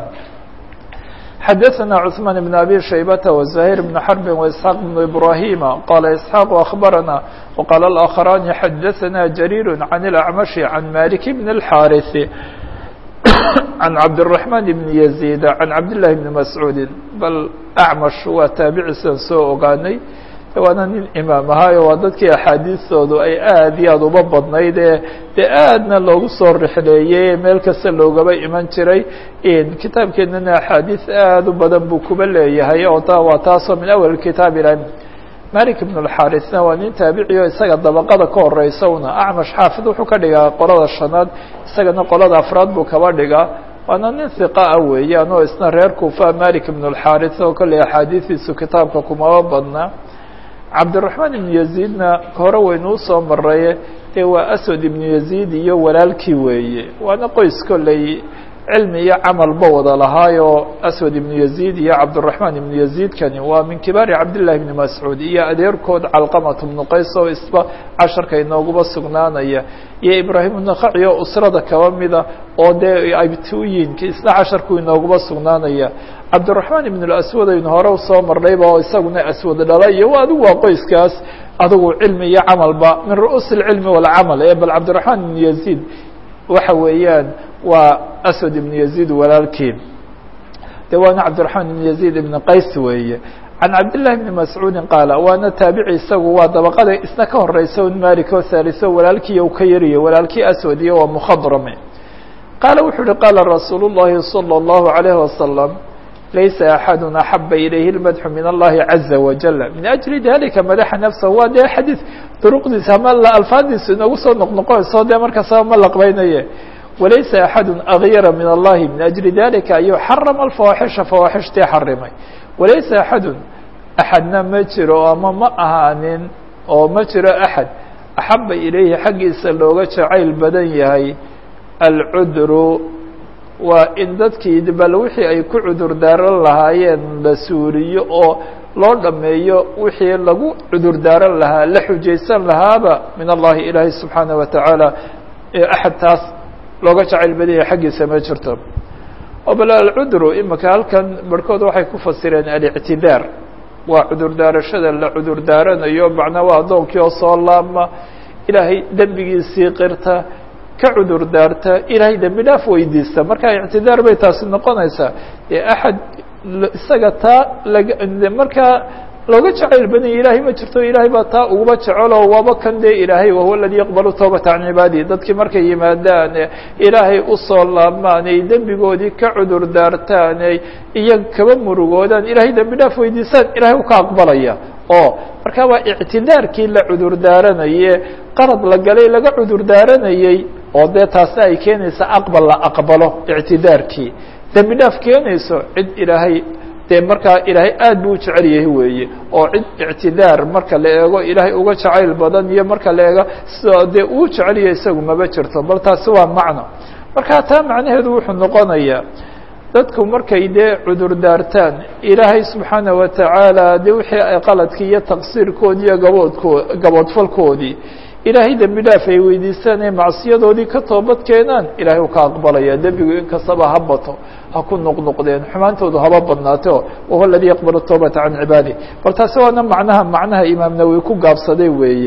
xadaثna cثmaan بn abi shaybata وزahيr بn xrbi وإسحاaq بn ibrahima qala isxaaq أخbarana وqala الآkخrani xadaثna jariir عan الأcmaشhi عan malik bn الxاariث عن cabdالرحمن بن يزيد عن cabdاللahi بن مسعوudi bal أcmash waa taabici sidan soo ogaanay waana nin imaam ahaayo waa dadkii axaadiistoodu ay aad iyo aad uba badnayd ee dee aadna loogu soo rixleeyey meel kasta loogaba iman jiray kitaabkeenana axaadiis aad u badan buu kuba leeyahay oo ta waa taasoo min awal kitaab ila malik بن الxاrisna waa nin taabiciyo isaga dabaqada ka horeysa una acmash xaafid wuxuu ka dhigaa qolada shanaad isagana qolada afraad buu kaba dhigaa waana nin hiqaa weeyaan oo isna reer kufa malik بن الxaris oo kolley axaadiistiisu kitaabka kumaba badnaa cabdiلرaحmaan ibn yaزيidna hore waynu usoo maraye dee waa aswad ibnu yaزيid iyo walaalkii weeye waana qoys kolley cilmi iyo camalba wada lahaayo aswad ibnu yaزيid iyo cabdالرaحmaan ibnu yaزيidkani waa min kibaari cabdالlahi bni mascuud iyo adeerkood calqamat bnu qays oo isba casharka inooguba sugnaanaya iyo ibraahim nakaci oo usrada kaba mida oo dee abtuuyinka isna casharku inooguba sugnaanaya cabdالرaحmaan ibn اaswad aynu hore usoo marnayba oo isaguna aswad dhala iyo adigu waa qoyskaas adigu cilmi iyo camalba min ru'uus اcilmi wاlcamal ee bal cabdiلرaحmaan ibn yaزيid waxa weeyaan waa aswad ibn yaزيid walaalkii de waana cabdiرaحmaan ibn yaزيid ibn qays weeye can cabdالlahi bni mascuudi qaala waana taabici isagu waa dabaqada isna ka horeysa un malik oo haaliso walaalkii u ka yariyo walaalkii aswad iyo waa mukhadrame qaala wuxuu uhi qaala rasuul الlahi salى الlahu عalيه wasalam laysa axadu axaba ilayhi اlmadxu min allahi caza wajala min ajli dalika madaxa nafsa waa dee xadiid duruqdiisa ama alfaadiisu inagu soo noqnoqonayso dee markaasaba ma laqbaynaye walaysa axadu agyara min allahi min ajli dalika ayuu xarama alfawaaxisha fawaaxishtii xarimay walaysa axadu axadna ma jiro ama ma ahaanin oo ma jiro axad axaba ilayhi xaggiisa looga jacayl badan yahay alcudru waa in dadkii bal wixii ay ku cudur daaran lahaayeen la suuriyo oo loo dhameeyo wixii lagu cudur daaran lahaa la xujaysan lahaaba min allahi ilaahay subxaanaه wa tacaala axad taas looga jacayl badan yahay xaggiisa ma jirto oo bal alcudru imika halkan barhkood waxay ku fasireen alictidaar waa cudur daarashada la cudur daaranayo macnaa waa addoonkii oo soo laabma ilaahay dembigiisii qirta ka cudur daarta ilaahay dembi dhaaf weydiista marka ictidaar bay taasi noqonaysaa dee axad isaga taa laga markaa looga jacayl badanya ilaahay ma jirto ilaahay baa taa uguba jecelo waaba kan dee ilaahay wahuwa aladii yaqbalu tawbata can cibaadihi dadkii markay yimaadaan ilaahay usoo laabmaan ay dembigoodii ka cudur daartaan ay iyaga kaba murugoodaan ilaahay dembi dhaaf weydiisaan ilahay u ka aqbalaya oo marka waa ictidaarkii la cudur daaranaye qarad la galay laga cudur daaranayey oo dee taasna ay keenaysa aqbal la aqbalo ictidaarkii dembi dhaaf keenayso cid ilaahay dee markaa ilaahay aad buu u jecel yahay weeye oo cid ictidaar marka la eego ilaahay uga jacayl badan iyo marka la eego sidoo dee uu jecel yahay isagu maba jirto bal taasi waa macno marka taa macnaheedu wuxuu noqonayaa dadku markay dee cudur daartaan ilaahay subxaana wa tacaala dee wixii ay qaladkii iyo taqsiirkoodii iyo gaboodkoo gaboodfalkoodii ilaahay dembi dhaaf ay weydiistaan ee macsiyadoodii ka toobad keenaan ilaahay u ka aqbalaya dembigu inkastaba ha bato ha ku noqnoqdeen xumaantoodu haba badnaato wahuwa aladii yaqbalu tawbata can cibaadih bal taasi waana macnaha macnaha imaam nawowi ku gaabsaday weeye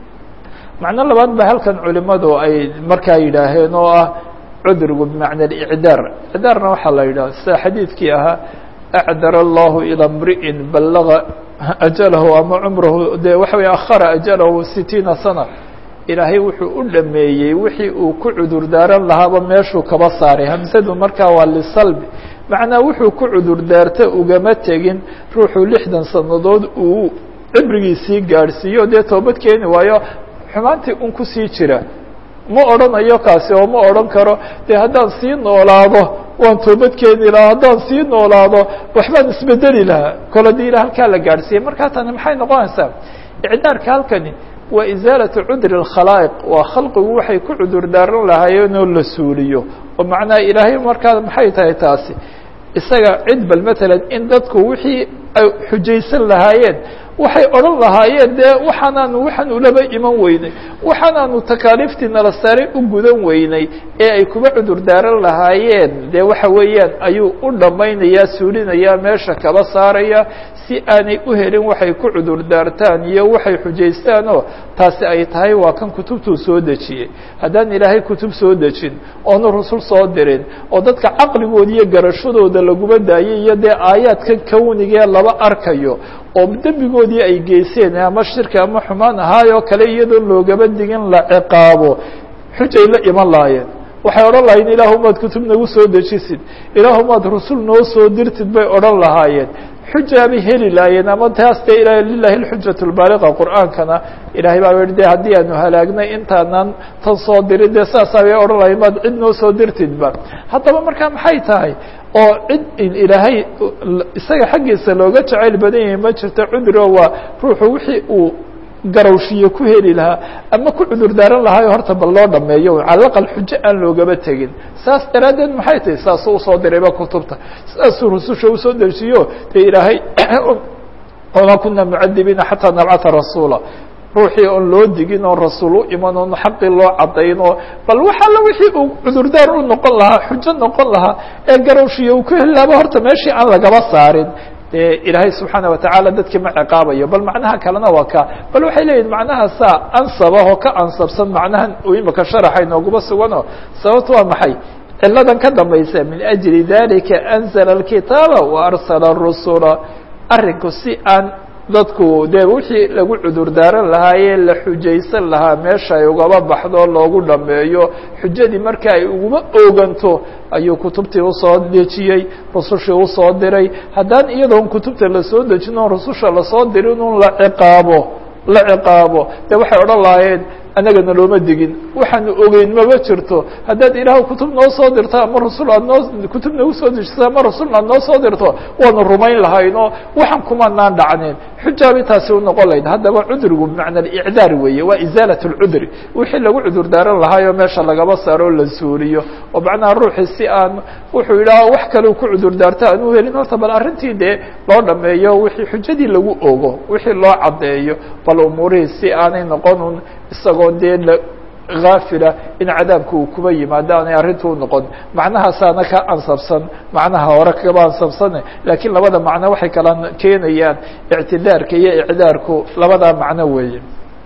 macno labaad ba halkan culimadu ay markaa yidhaaheen oo ah cudrigu bimacna alicdaar icdaarna waxaa la yidhaha sida xadiidkii ahaa acdar allahu ilaa mri'in ballaga ajalahu ama cumrahu dee waxa wey akhara ajalahu sitiina sana ilaahay wuxuu u dhameeyey wixii uu ku cudur daaran lahaaba meeshuu kaba saaray hamsadu markaa waa lisalbi macnaa wuxuu ku cudur daarta ugama tegin ruuxuu lixdan sannadood uu cibrigiisii gaadhsiiyo dee toobad keeni waayo xumaantii un kusii jira ma odhanayo kaasi oo ma odhan karo dee haddaan sii noolaado waan toobad keeni lahaa haddaan sii noolaado waxbaan isbedeli lahaa kol haddii ila halkaa la gaadhsiiyey markaa tani maxay noqonaysaa icdaarka halkani waa isaalatu cudri اkhalaa'iq waa khalqigu waxay ku cudur daaran lahaayeen oo la suuliyo oo macnaha ilaahay markaa maxay tahay taasi isaga cid bal matalan in dadku wixii ay xujaysan lahaayeen waxay odhan lahaayeen dee waxaanaanu waxaan ulaba iman weynay waxaanaanu takaaliiftii nala saaray u gudan weynay ee ay kuba cudur daaran lahaayeen dee waxa weeyaan ayuu u dhammaynayaa suulinayaa meesha kaba saaraya si aanay u helin waxay ku cudur daartaan iyo waxay xujaystaan oo taasi ay tahay waa kan kutubtuu soo dejiyey haddaan ilaahay kutub soo dejin oonu rusul soo dirin oo dadka caqligooda iyo garashadooda laguma daayay iyo dee aayaadkan kownigee laba arkayo oo dembigoodii ay geyseen ama shirki ama xumaan ahaayoo kale iyadoo loogaba digin la ciqaabo xujay la iman lahaayeen waxay odhan lahayen ilaahumaad kutub nagu soo dejisid ilaahumaad rusul noo soo dirtid bay odhan lahaayeen xujaabay heli lahaayeen ama taas dee ila lilahi اlxujat اlbaaliqa qur'aankana ilahay baa yihi de haddii aanu halaagnay intaanan tan soo dirin dee saasaa bay odhan lahayen maad cid noo soo dirtidba haddaba markaa maxay tahay oo cid ilaahay isaga xaggiisa looga jacayl badan yahay ma jirto cuduro waa ruuxu wixii uu garawshiye ku heli lahaa ama ku cudur daaran lahaayo horta bal loo dhameeyo calaqal xujo aan loogaba tegin saas daraaddeed maxay tahay saasuu usoo dirayba kutubta saasuu rususha usoo dejiyo dee ilaahay wamaa kuna mucadibiina xataa nabcata rasuula ruuxii oon loo digin oon rasuul u iman oon xaqii loo cadayn oo bal wax alla wixii uu cudurdaar u noqon lahaa xujo noqon lahaa ee garawshiye uu ku heli lahaaba horta meeshii aan lagaba saarin dee ilaahay subxaana watacaala dadkii ma ciqaabayo bal macnaha kalena waa ka bal waxay leeyihin macnaha saa ansabahoo ka ansabsan macnahan uu imika sharaxa inooguma sugano sababto waa maxay ciladan ka dambaysa min ajli dalika anzla اlkitaaba wa arsala الrusula arrinku si aan dadku dee wixii lagu cudur daaran lahaayee la xujaysan lahaa meesha ay ugaba baxdo loogu dhameeyo xujadii marka ay uguma ooganto ayuu kutubtii usoo dejiyey rusushii usoo diray haddaan iyadoon kutubta lasoo dejin oon rususha lasoo dirin un la ciqaabo la ciqaabo dee waxay odhan lahaayeen annagana looma digin waxaanu ogeyn maba jirto haddaad ilaah kutub noo soo dirto ama rasul aad noo kutub nagu soo dejiso ama rasulna aad noo soo dirto waanu rumayn lahayn oo waxaan kumanaan dhacneen xujaabay taasi unoqon lahayd haddaba cudrigu bimacna alicdaar weeye waa izaalat اlcudri wixii lagu cudur daaran lahaayoo meesha lagaba saaro oo la suuliyo oo macnaha ruuxii si aan wuxuu yidhaha wax kale ku cudur daarto aan u helin horta bal arrintii dee loo dhameeyo wixii xujadii lagu ogo wixii loo caddeeyo bal umuurihii si aanay noqonun isagoo dee haafila in cadaabka uu kuba yimaado aanay arrintu u noqon macnahaasaana ka ansabsan macnaha hore kaba ansabsane laakiin labada macno waxay kala keenayaan ictidaarka iyo icdaarku labadaa macno weeye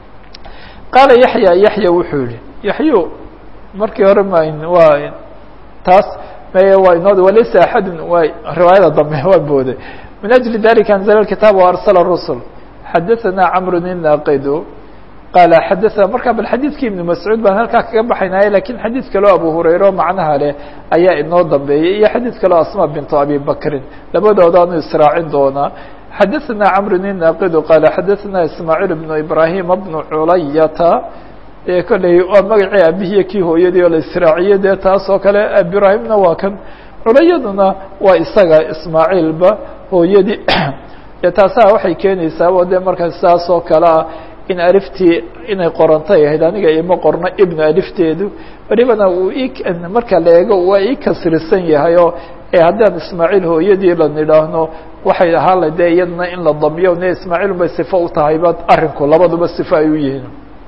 qaala yaxya yaxya wuxuu yihi yaxyu markii hore ma waa taas may waa inoo walaysa axadun waa riwaayada dambe waa booday min ajli dalika anzla kitaab waarsala rusul xadaثana camru inaqidu qaala xadaثana marka bal xadiidkii ibnu mascuud baan halkaa kaga baxaynaya lakin xadiid kaleo abu hurayre macnaha leh ayaa inoo dambeeyey iyo xadiid kaleo asma bintu abi bakrin labadoodaanu israacin doonaa xadaثana camru inaqidu qaala xadaثana ismaaciil bnu ibrahima bnu culayata dee kolley waa magacii abihiyo kii hooyadii oo la israaciyey dee taas oo kale ibraahimna waa kan culayaduna waa isaga ismaaciilba hooyadii dee taasaa waxay keenaysaa o dee markaa saas oo kale ah in aliftii inay qorantay ahayd aniga ima qorno ibnu alifteedu welibana uu i marka la eego waa ii kasrisan yahay oo haddaan ismaaciil hooyadii la nidhaahno waxay ahaan la dee iyadana in la damiyo ne ismaaciil bay sifo u tahayba arrinku labaduba sifo ay u yihiin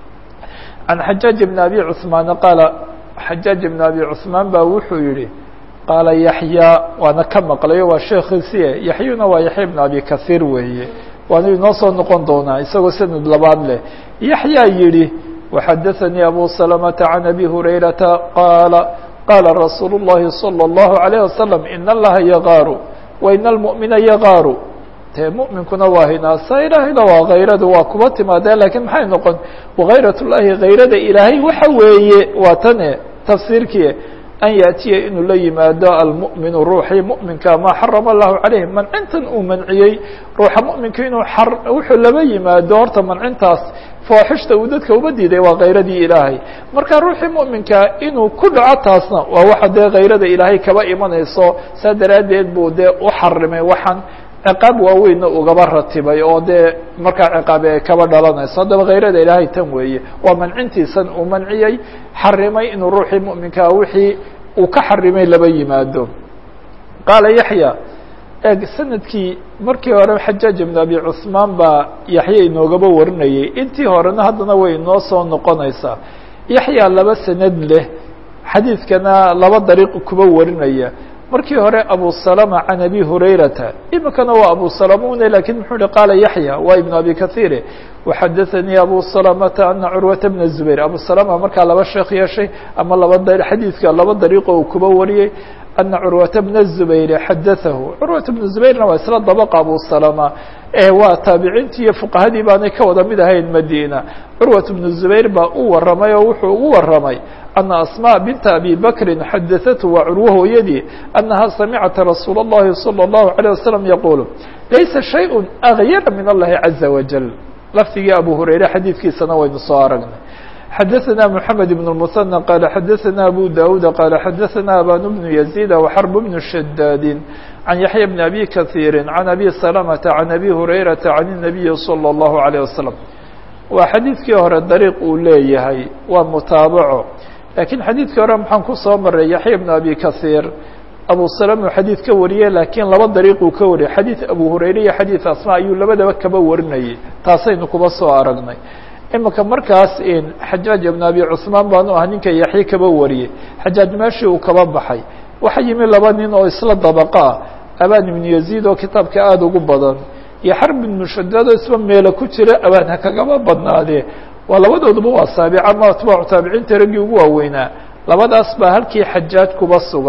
can xajaaج bn abi cثmaan qaala xajaaج bn abi cثmaan ba wuxuu yihi qaala yaxya waana ka maqlayo waa sheekiisiye yaxyuna waa yaxya bn abi kahiir weeye waanu inoo soo noqon doonaa isagoo sanad labaad leh yaxyaa yihi وxadaثnii abu سلمةa عan abi hurayrata qaala qaala rasuul الlahi صلى الlaهu عalيه wasaلم in اllaha yagaaru wain اlmؤmina yagaaru te muminkuna waa hinaasa ilaahayna waa kayradu waa kuba timaadee lakiin maxay noqon wakayrat llahi kayrada ilaahay waxa weeye waa tane tafsiirkii an yaأtiya inuu la yimaado almuؤminu ruuxii muؤminka maa xarama الlahu عalayh mancintan uu manciyey ruuxa muؤminka inuu wuxuu laba yimaado horta mancintaas fooxishta uu dadka uba diiday waa kayradii ilaahay marka ruuxii muؤminka inuu ku dhaco taasna waa waxa dee kayrada ilaahay kaba imanayso saa daraaddeed buu dee u xarimay waxaan ciqaab waaweynna ugaba ratibay oo dee markaa ciqaabi ay kaba dhalanayso haddaba kayrada ilaahay tan weeye waa mancintiisan uu manciyey xarimay inuu ruuxii muؤminkaa wixii uu ka xarimay laba yimaado qaala yaxya eeg sanadkii markii hore xajaaj ibn abi cuثmaan baa yaxya inoogaba warinayay intii horena haddana way inoo soo noqonaysaa yaxya laba sanad leh xadiidkana laba dariiq kuba warinaya markii hore abu salama can abi hurayrata imikana waa abu salamune lakin muxuu hi qaala yaxya waa ibnu abi kahiire waxadaثanii abu salamata ana curwata bna zubayr abu salama markaa laba sheekh yeeshay ama laba xadiidka laba dariiqo uu kuba wariyey ana curwata bna zubayr xadaahu curwata bna zubayrna waa isla dabaqa abu salama waa taabiciintii iyo fuqahadii baanay ka wada mid ahayn madina curwat bnu zubayr baa u waramay oo wuxuu ugu waramay ana asmاء binta abi bakri xadaثatu waa curwo hooyadii anaha samicat rasuul الlahi salى الlahu عalيه wasalam yaqul laysa shayء agyara min اllahi caزa wajal lafdigii abu hurayre xadiidkiisana waynu soo aragnay xadaثna mحamed بن المثنى qala xadaثna abu dawud qala xadaثna aban bnu يزيد وxrb bnu shadاadi عan yaحya bn abi kaثيiri عan abi سلمةa عan abi hurayraةa عan النabiyi slى الlahu عalيه wasalam waa xadiidkii hore dariiq uu leeyahay waa mutaabaco lakiin xadiidkii hore maxaan ku soo maray yaxya bn abi kaثيir abu salm uu xadiid ka wariyey lakiin laba dariiquu ka wariyay xadiid abu hurayre iyo xadiid asma ayuu labadaba kaba warinayay taasaynu kuba soo aragnay imika markaas xajaaj ibn abi cثmaan baanu ah ninka yaxye kaba wariyey xajaaj meeshii uu kaba baxay waxa yimi laba nin oo isla dabaqa ah aban ibnu yaziid oo kitaabka aada ugu badan iyo xarb ibnu shadaad oo isba meelo ku jira abaan ha kagaba badnaadee waa labadooduba waa saabica ama atbaacu taabiciinta raggii ugu waaweynaa labadaas baa halkii xajaaj kuba sugan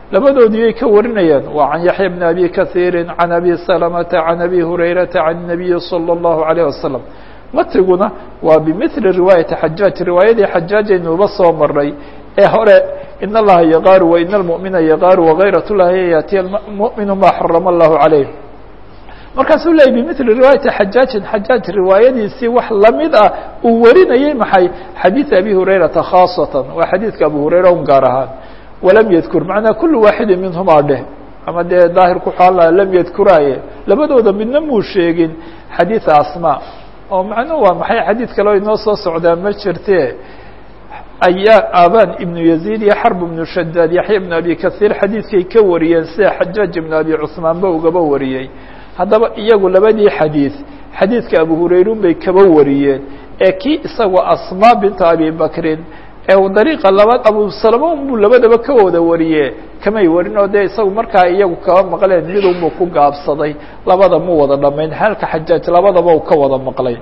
labadoodii ay ka warinayaan waa can yaxya bni abi kahiiri can abi salamata can abi hurayrata can الnabiyi salى الlahu عalيه wasalam matiguna waa bimili riwaayati xajaaj riwaayadii xajaajaynuuba soo maray ee hore in allaha yaqaaru wa in almu'mina yaqaaru wagayrat llahi yaatiya muminu ma xarama allahu calayh markaasuu leeyay bimili riwaayati xajaajin xajaaj riwaayadiisii wax lamid ah uu warinayey maxay xadiid abi hurayrata khaasatan waa xadiidka abu hurayra un gaar ahaan walam yadkur macnaa kulu waaxidi minhumaa dheh ama dee daahirku xaala lam yadkuraaye labadooda midna muu sheegin xadiida asma oo macnuhu waa maxay xadiid kaleo inoo soo socdaa ma jirte ayaa aban ibnu yaziid iyo xarb ibnu shadaad yaxya ibnu abi kahiir xadiidkay ka wariyeen sida xajaaj ibnu abi cusmaanba ugaba wariyey haddaba iyagu labadii xadiid xadiidka abu hurayrun bay kaba wariyeen ee kii isagoo asmaa binta abi bakrin ee dariiqa labaad abu salama unbuu labadaba ka wada wariye kamay warin oo dee isagu markaa iyagu kaba maqleen midunbuu ku gaabsaday labada mu wada dhamayn halka xajaaj labadaba uu ka wada maqlay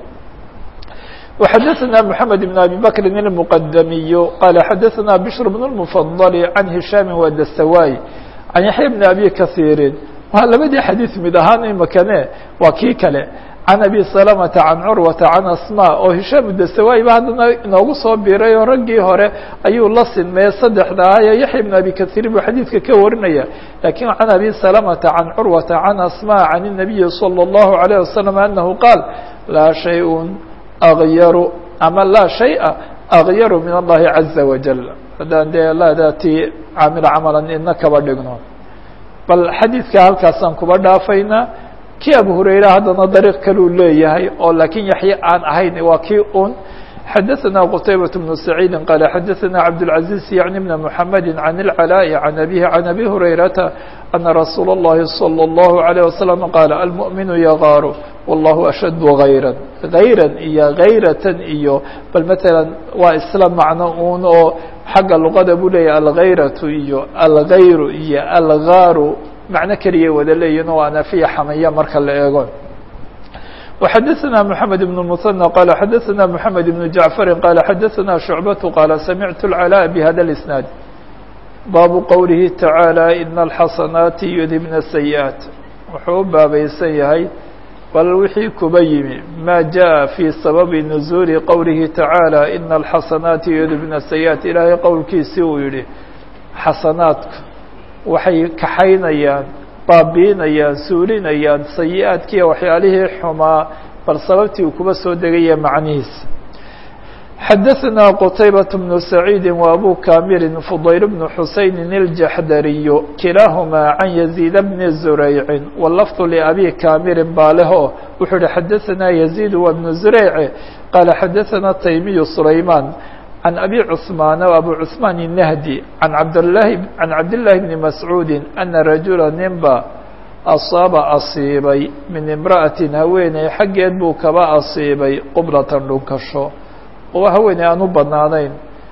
وxadثna محamed بن abي bkri المqdmiy qال xadثna bشhr بن المفضل عan هiشhاm وdstawاي عan yaحya بن abi kaثيiri waa labadii xadيiث mid ahaan imakane waa kii kale عan abi سلمةa عan curwaةa عan asmا oo هiشhاm dstawاي ba haddana inoogu soo biray oo raggii hore ayuu la sinmeye saddexda ahaye yaحya بن abi kaثيir buu xadiidka ka warinaya lakin عan abi سلمةa عan curwaةa عan asmا عan النabiyi slى الlaهu عليه وsلم أنه qاal laa شhayء akyaru ama laa shayءa akyaru min allahi caza wajal haddaan dee laadatii caamil camalan ina kaba dhigno bal xadiidka halkaasaan kuba dhaafaynaa kii abu hurayra haddana dariiq kaluu leeyahay oo laakiin yaxye aan ahayn waa kii un xadaثna qtaybaة بن سacيidi qال xadaثna cabdالعaزيز yعni بn mحamedi عan الcلاء عan abihi عan abi hurayrata أna rasuul الlahi صلى الlaه عليه وsلم qاal almؤminu yagaaru والlahu أshad غayrا غayra iyo غayratan iyo bal mثalا waa isla macno un oo xagga luqada buu leeyahy alغayraةu iyo alغayru iyo algaaru macno keliya wada leeyihin oo anafiya xamaya marka la eego وxadثna محamed بن المثنى qال xadثna محamed بن جaعفr qال xadثna شhuعبة qال samعت العلاء بhda الإسناaد bab qowlihi taعaalى iن الxasanaati yudhibna السayiئaaت wuxuu u baabaysan yahay bal wixii kuba yimi ma jaءa fي sababi نزuuli qowlihi taعaalى iن الxasanaati yudhibna السayiئaaت ilaahay qowlkiisii uu yihi xasanaadku waxay kaxaynayaan baabiinayaan suulinayaan sayi-aadkiiya waxyaalihii xumaa bal sababtii uu kuba soo degaya macnihiisa xadaثna qtaybaة بن سacيidi وabu kamili fضayl بن xusayni الjaxdariyu kilaahumaa can يزيid bni زurayci wlafظ لabi kamilin baa leho wuxuu hi xadaثna يزيid wa بن زurayc qaala xadaثna taymiyu سlayman عن أbي cثmaan أbو cثmaan النhdي عan abdلahi عan cabdاللahi بni mascuudi أna rajula ninba asaaba asiibay min imra'atin haweeney xaggeed buu kaba asiibay qublatan dhunkasho oo haweeney aan u banaanayn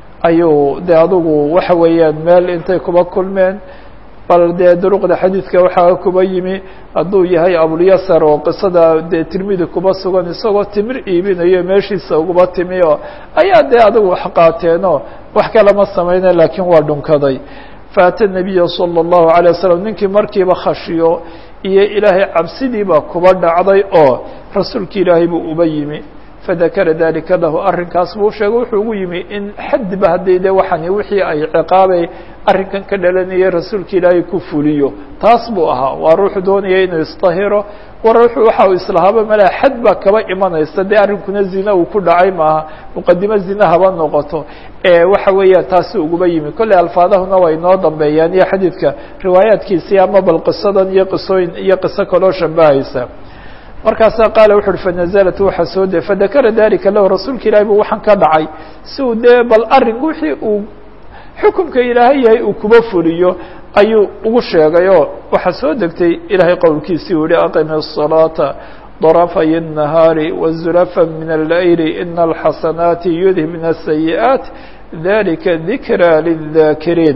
ayuu de adugu waxa weeyaan meel intay kuba kulmeen bal dee duruqda xadiidka waxaa kuba yimi hadduu yahay abulyasar oo qisada dee tirmidi kuba sugan isagoo timir iibinayo meeshiisa uguba timi oo ayaa dee adigu wax qaateenoo wax kalama samayna laakiin waa dhunkaday faata nabiya salى الlahu عalيه waslm ninkii markiiba khashiyo iyo ilaahay cabsidiiba kuba dhacday oo rasuulki ilaahay buu uba yimi fadakara dalika lahu arrinkaas buu sheegay wuxuu ugu yimi in xadba haddii de waxani wixii ay ciqaabay arrinkan ka dhalanayay rasuulka ilaahay ku fuliyo taas buu ahaa waa ruuxu doonaya inuu isdahiro war ruuxu waxa uu islahaaba malaa xad baa kaba imanaysa dee arrinkuna zina uu ku dhacay maaha muqadimo zina haba noqoto waxa weeya taasi uguba yimi kolley alfaadahuna way noo dambeeyaan iyo xadiidka riwaayaadkiisii ama bal qisadan iyo qisooyin iyo qiso kaloo shambahaysa markaasaa qaala wuxu uhi fanazalat waxaa soo de fadakara dalika lahu rasuulka ilahi bu waxaan ka dhacay si uu dee bal arrin wixii uu xukumka ilaahay yahay uu kuba fuliyo ayuu ugu sheegay oo waxaa soo degtay ilaahay qowlkiisii uu yihi aqimi الصalaata ضرفي النهاar وزلفا من الليل إن الحسناaت يذهبن السيئات ذلika ذiكرى للذاkرين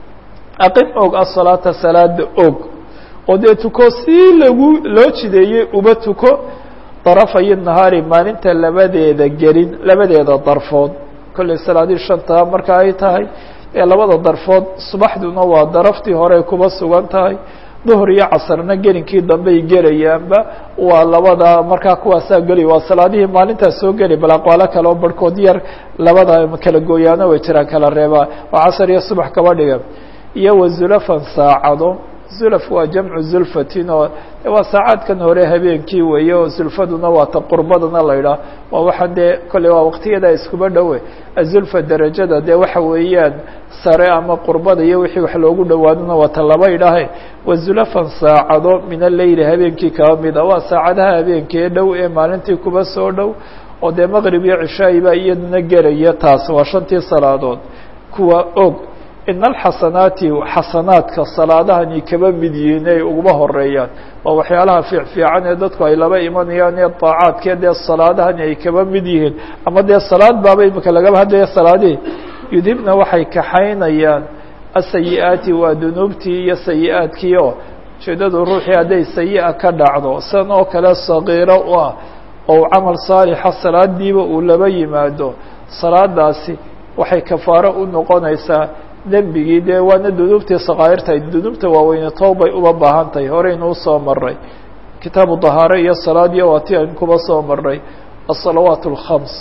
أqim og الصلاaةa saلاada og oo dee tuko si lagu loo jideeyey uba tuko darafay nahaari maalinta labadeeda gelin labadeeda darfood kollay salaadii shantaa marka ay tahay ee labada darfood subaxduna waa daraftii horey kuba sugan tahay duhr iyo casrna gelinkii dambey gelayaanba waa labada markaa kuwaasaa geli waa salaadihii maalintaas soo geli bal aqwaalo kale oo barhkood yar labada kala gooyaano way jiraan kala reebaa oo casar iyo subax kaba dhiga iyo wazulafan saacado zulaf waa jamcu zulfatin oo waa saacaadkan hore habeenkii weeye oo zulfaduna waa ta qurbadana la idhaah waa waxaan dee kolley waa waqtiyadaa iskuba dhowe azulfa derajada dee waxa weeyaan sare ama qurbada iyo wixii wax loogu dhowaadona waa ta laba idhaahe wazulafan saacado min aleyli habeenkii kaba mid a waa saacadaha habeenkii ee dhow ee maalintii kuba soo dhow oo dee maqrib iyo cishaayi baa iyaduna gelaya taas waa shantii salaadood kuwa og in alxasanaati xasanaadka salaadahani kaba mid yihiin ay uguma horeeyaan waa waxyaalaha fiic fiican ee dadku ay laba imanayaan ee daacaadkee dee salaadahani ay kaba mid yihiin ama dee salaad baaba imika lagaba hadlaya salaadihii yudhibna waxay kaxaynayaan asayi-aati waa dunuubtii iyo sayi-aadkii oo ujeedadu ruuxii hadday sayi-a ka dhacdo san oo kale sagiiro u ah oo camal saalixa salaadiiba uu laba yimaado salaadaasi waxay kafaaro u noqonaysaa dembigii dee waana dunuubtii sakaa'irtahay dunuubta waaweyne toobay uba baahan tahay horeynu usoo maray kitaabu dahaare iyo salaadiyo waa ti aynu kuba soo maray الصلaوaaت الخمس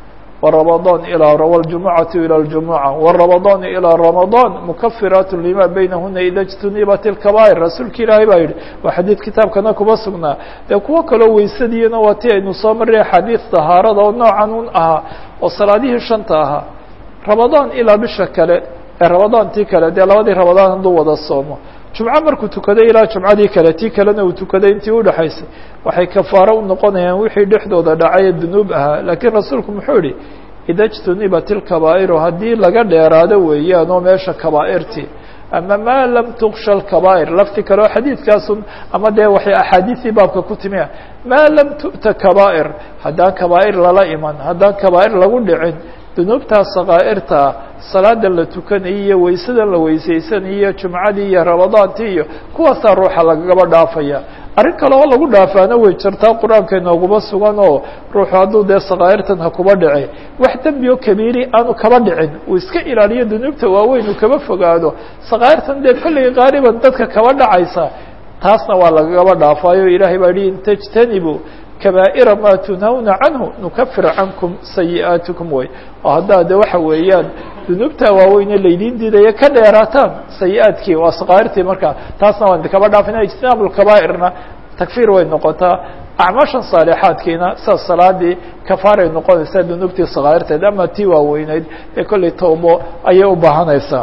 ورمضان إلى والجuمعaة إلى الجuمعة والرمضان إلى رمضان مكفiraaت لما بynهuna إda اجتنiبت الكبائر rasuulka ilaahay baa yihi waa xadيiث kitaabkana kuba sugnaa dee kuwo kaloo weysadiina waa ti aynu soo maray xadيiث طahaarada oo noocan un ahaa oo salaadihii shanta ahaa رamaضان ilaa bisha kale ee رamaضان tii kale dee labadii رamaضان hadduu wada soomo jumco markuu tukaday ilaa jumcadii kale tii kalena uu tukaday intii udhexaysay waxay kafaaro u noqonayaan wixii dhexdooda dhacay ee dunuub ahaa laakiin rasuulku muxuu yihi ida jtunibat ilkabaa'iru haddii laga dheeraado weeyaan oo meesha kabaa'irtii ama maa lam tuksha alkabaa'ir lafti kale oo xadiidkaasun ama dee waxay axaadiisii baabka ku timi maa lam tu'ta kabaa'ir haddaan kabaa'ir lala iman haddaan kabaa'ir lagu dhicin dunuubtaa sakaa'irtaa salaadan la tukanayay iyo waysadan la weysaysanay iyo jumcadii iyo ramadaantii iyo kuwaasaa ruuxa lagaba dhaafaya arrin kale oo lagu dhaafaana way jirtaa qur-aanka inooguma sugan oo ruuxu hadduu dee sakaa'irtan ha kuba dhici wax dembi oo kabiiri aanu kaba dhicin uu iska ilaaliyo dunuubta waaweyn uu kaba fogaado sakaa'irtan dee kolley qaaliban dadka kaba dhacaysa taasna waa lagaba dhaafaayo ilaahay baa yihi in tajtanibu kaba'ira ma tunhawna canhu nukafir cankum sayi'aatikum way oo haddaa de waxa weeyaan dunuubta waaweyne laydiin diidaya ka dheeraataan sayi-aadkii waa sakaa'irtii markaa taasna waan kaba dhaafina ijtinaabu lkabaa'irna takfiir way noqotaa acmaashan saalixaadkiina sida salaadii kafaaray noqonaysaa dunuubtii sakaa'irteed ama tii waaweyneyd ee kolley toobo ayay u baahanaysaa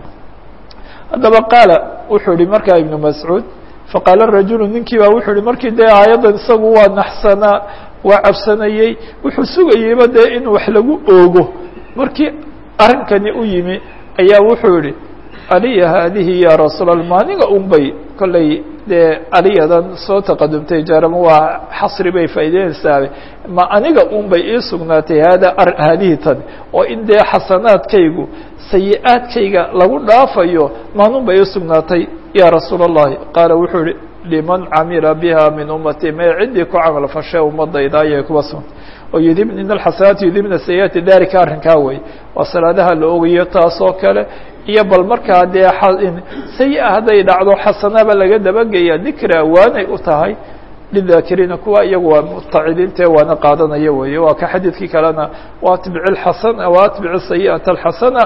haddaba qaala wuxuu yihi markaa ibnu mascuud faqaala rajulu ninkii baa wuxuu yihi markii dee aayaddan isagu waa naxsanaa waa cabsanayey wuxuu sugayeyba dee in wax lagu oogo markii arrinkani u yimi ayaa wuxuu yihi aliya haadihi ya rasuul ma aniga un bay kolley dee aliyadan soo taqadumtay jaarama waa xasri bay faa'ideynaysaa ma aniga un bay ii sugnaatay hada haadihi tan oo in dee xasanaadkaygu sayi-aadkayga lagu dhaafayo maanun bay ii sugnaatay ya rasuul الlahi qaala wuxuu yihi liman camila biha min umati may ciddii ku camal fashe ummadayda ayay kuba sugnta oo yudib in alxasanaati yudibna sayiaati dalika arrinkaa wey waa salaadaha la ogayo taasoo kale iyo bal markaa dee sayi-a hadday dhacdo xasanaba laga dabagaya dikri awaanay u tahay lidakiriina kuwa iyagu waa mutacidiintae waana qaadanaya weeye waa ka xadiidkii kalena waatbic اxasana waatbic sayi'ata alxasana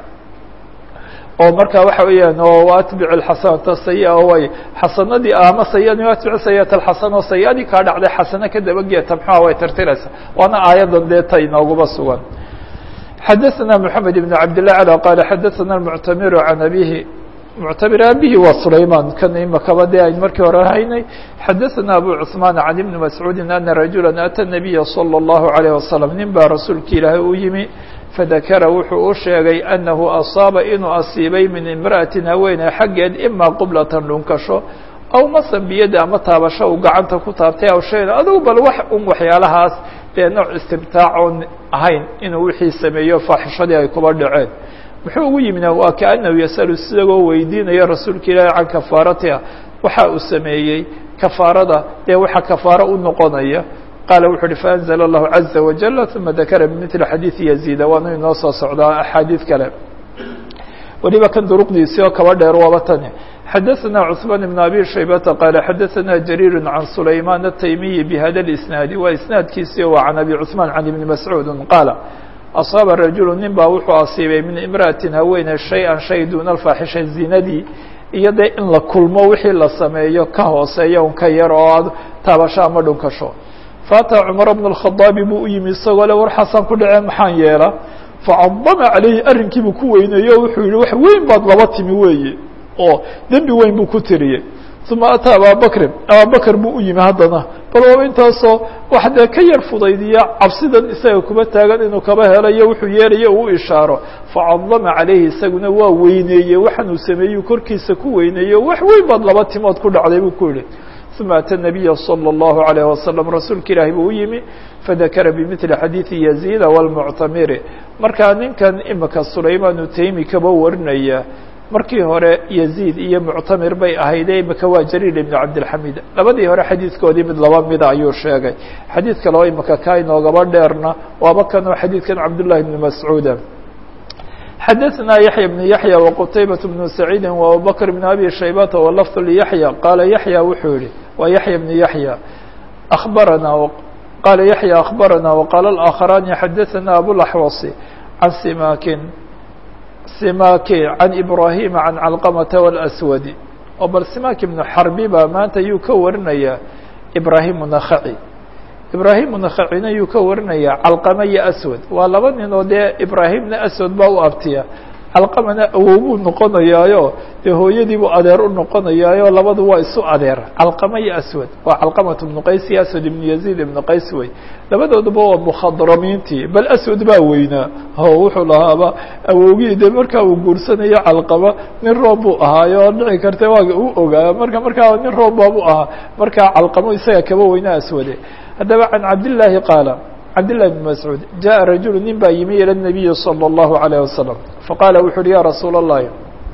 oo marka waxa weeyaan oo atbic اxasanata sayi way xasanadii ama sayiadi atbic sayiata alxasana oo sayi-adii kaa dhacday xasano ka dabageya tamxuha way tirtiraysa waana aayadan dee ta inooguma sugan xadaثna mحamed بn cabd لlah alى qala xadaثna اmuctamir can abihi muctamir abihi waa sulayman kan imakaba dee ayn markii hore haynay xadaثna abu cثmaan can ibni mascuudi ana rajula atى الnabiya slى الlahu عalيه waslم nin baa rasuulka ilaahay u yimi fadakara wuxuu u sheegay anahu asaaba inuu asiibay min imra'atin haweeney xaggeed ima qublatan dhunkasho aw masan biyada ama taabasho uu gacanta ku taabtay aw shayn adugu bal wax un waxyaalahaas dee nooc istimtaac oon ahayn inuu wixii sameeyo faaxishadii ay kuba dhaceen muxuu ugu yimina waa kaanahu yasalu isagoo weydiinaya rasuulka ilaahi can kafaaratiha waxa uu sameeyey kafaarada dee waxa kafaaro u noqonaya qaala wuxu uhi faأnzl الlahu عaزa wajل ثuma dakara bmثli xadiiثi yaزيda waanu inoo soo socdaa axaadiid kale weliba kan duruqdiisii oo kaba dheer waaba tani xadaثna cثmaan بn abi shaybata qaala xadaثna jariir can sulayman الtaymiyi bhada اisnaadi waa isnaadkiisii waa can abi cثmaan can ibni mascuudi qaala asaaba rajulu nin baa wuxuu asiibay min imra'atin haweene shay-an shay duuna alfaaxisha zinadii iyo dee in la kulmo wixii la sameeyo ka hooseeya un ka yar oo aad taabasho ama dhunkasho faataa cumar bn اkhadaabi buu u yimi isagoo le war xasan ku dhaceen maxaan yeela facadama calayhi arrinkiibuu ku weyneeye o wuxuu yihi wax weyn baad laba timi weeye oo dembi weyn buu ku tiriyey uma ataa ababakrin ababakr buu u yimi haddana bal waaba intaasoo wax dee ka yar fudaydiya cabsidan isaga kuba taagan inuu kaba helayo wuxuu yeelayo uu ishaaro facadama calayhi isaguna waa weyneeye waxaanuu sameeyey korkiisa ku weyneeye wax weyn baad laba timood ku dhacday buu ku yihi uma ata nabiya salى اllahu عalayه wasalam rasuulka ilaahi buu u yimi fadakara bimili xadiidi yaziida wاlmuctamiri markaa ninkan imika sulaymaan utaymi kaba warinaya markii hore yaziid iyo muctamir bay ahayde imika waa jariil ibn cabdilxamid labadii hore xadiidkoodii mid laba mida ayuu sheegay xadiid kale oo imika kaa inoogaba dheerna waaba kanoo xadiidkan cabdullahi bni mascuuda xadaثna yaحya بن yaحyى وqtaybaة بن سacيidi وabubakr بn abi shaybata wlfظ لyaحyى qaala yaحyى wuxuu yihi waa yaحya بن yaحyى أخbarana qaala yaحyى أخbarana وqaala الآkخarani xadaثna abوaxوص can simakin simaki can ibrahima can calqamata wاlأswadi oo bal simaki bnu xarbi baa maanta yuu ka warinaya ibrahim nakhaci ibrahim nakhacina yuu ka warinaya calqama iyo aswad waa laba nin oo dee ibraahimna aswad baa u abtiya calqamana awow buu noqonayaayo dee hooyadiibuu adeer u noqonayaayo labadu waa isu adeer calqama iyo aswad waa calqamat ibnu qays iyo aswad ibnu yaziid ibnu qays wey labadooduba waa mukhadramiintii bal aswad baa weynaa o wuxuu lahaaba awowgii de markaa uu guursanayo calqama nin roob buu ahaayo oo dhici karta waa u ogaa marka markaa nin roob baabu ahaa markaa calqamo isaga kaba weynaa aswade haddaba can cabdillaahi qaala cabdillahi bn mascuud jaءa rajulu nin baa yimi ilى الnabiyi salى الlahu عalيه wasalam faqaala wuxu uhi ya rasuula الlahi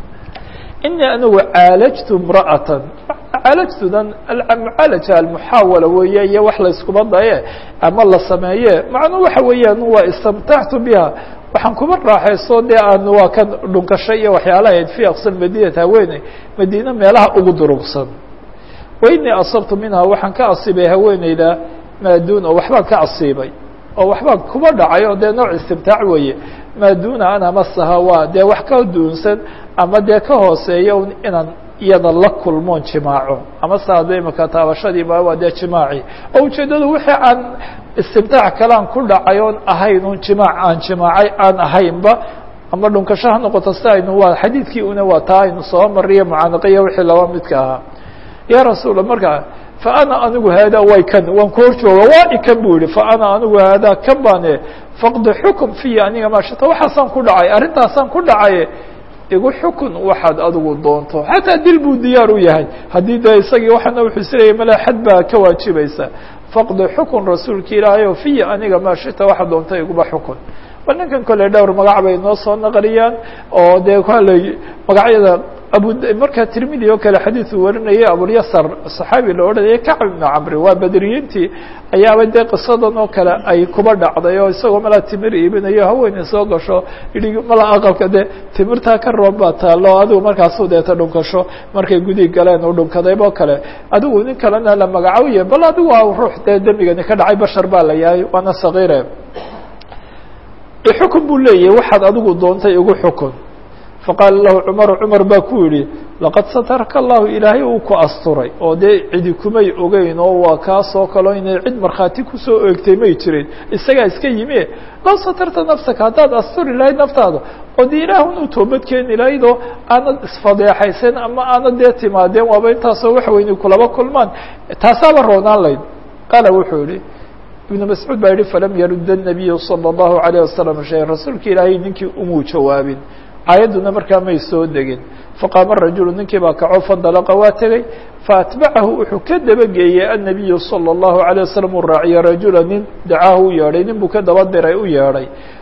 inii anigu caalajtu imra'atan caalajtudan mucaalaja almuxaawala weeye iyo wax layskuma daye ama la sameeye macnuu waxa weeyaan waa istamtactu biha waxaan kuba raaxayso dee aan waa kan dhunkashay iyo waxyaalahayd fi aqsa madinat haweeney madiine meelaha ugu durugsan wainii asabtu minha waxaan ka asiibay haweeneyda maaduun oo waxbaan ka asiibay oo waxbaan kuba dhacay oo dee nooc istimtaac weeye maaduuna an amasaha waa dee wax ka duunsan ama dee ka hooseeya un inaan iyada la kulmoon jimaaco ama saade imaka taabashadiiba waa dee jimaaci oo ujeeddadu wixii aan istimtaac kalean ku dhacay oon ahayn un jimaac aan jimaacay aan ahaynba ama dhunkasho ha noqoto si aynu waa xadiidkii una waa taa aynu soo mariyo mucaanaqiya wixii laba midka ahaa ya rasuula markaa faana anigu haadaa way kan waan ku hor jooga waa ikan bu yihi faana anigu haadaa kan baane faqdi xukm fiya aniga maashata waxaasaan ku dhacay arrintaasaan ku dhacay igu xukun waxaad adigu doonto xataa dil buu diyaar u yahay haddii dee isagii waxaana wuxuu isleeyahy mala xad baa ka waajibaysa faqdi xukun rasuulka ilaahay o fiya aniga maashita waxaad doonto iguba xukun bal ninkan kole dhowr magac bay noo soo naqliyaan oo dee kale magacyada abu markaa tirmidi oo kale xadiiu warinayay abulyasar صaxaabi la odhanaya kacb ibnu camri waa bedriyiintii ayaaba dee qisadan oo kale ay kuba dhacday oo isagoo malaa timir iibinayo haweeney soo gasho yihi mala aqalka dee timirtaa ka roon baa taalo adigu markaasu deeta dhunkasho markay gudi galeen u dhunkadaybo kale adigu nin kalena la magacawiye bal adigu waa ruux dee dembigani ka dhacay bashar baa la yahay waana sagiire xukun buu leeyahay waxaad adigu doontay igu xukun faqaala lahu cumaru cumar baa ku yidhi laqad sataraka allahu ilaahay uu ku asturay oo dee cidi kumay ogeyn oo waa kaasoo kaleo inay cid markhaati kusoo eegtay may jirin isagaa iska yimi low satarta nafsaka haddaad asturi lahayd naftaada oo dee ilaahun u toobad keeni lahayd oo aanad isfadeexaysan ama aanad dee timaadeen waaba intaasoo wax weyni kulaba kulmaan taasaaba roonaan layd qaala wuxuu yihi ibnu mascuud baa yihi falam yarudda الnabiyu salى الlahu عalيه wasalam shay rasuulka ilaahay ninkii umuu jawaabin aayadduna markaa may soo degin faqaama rajulu ninkii baa kaco fandalaqa waa tegey faatbacahu wuxuu ka dabageeyey annabiyu salى الlahu عalيه wasalam uu raaciye rajula nin dacaahu u yeedhay nin buu ka daba diray u yeedhay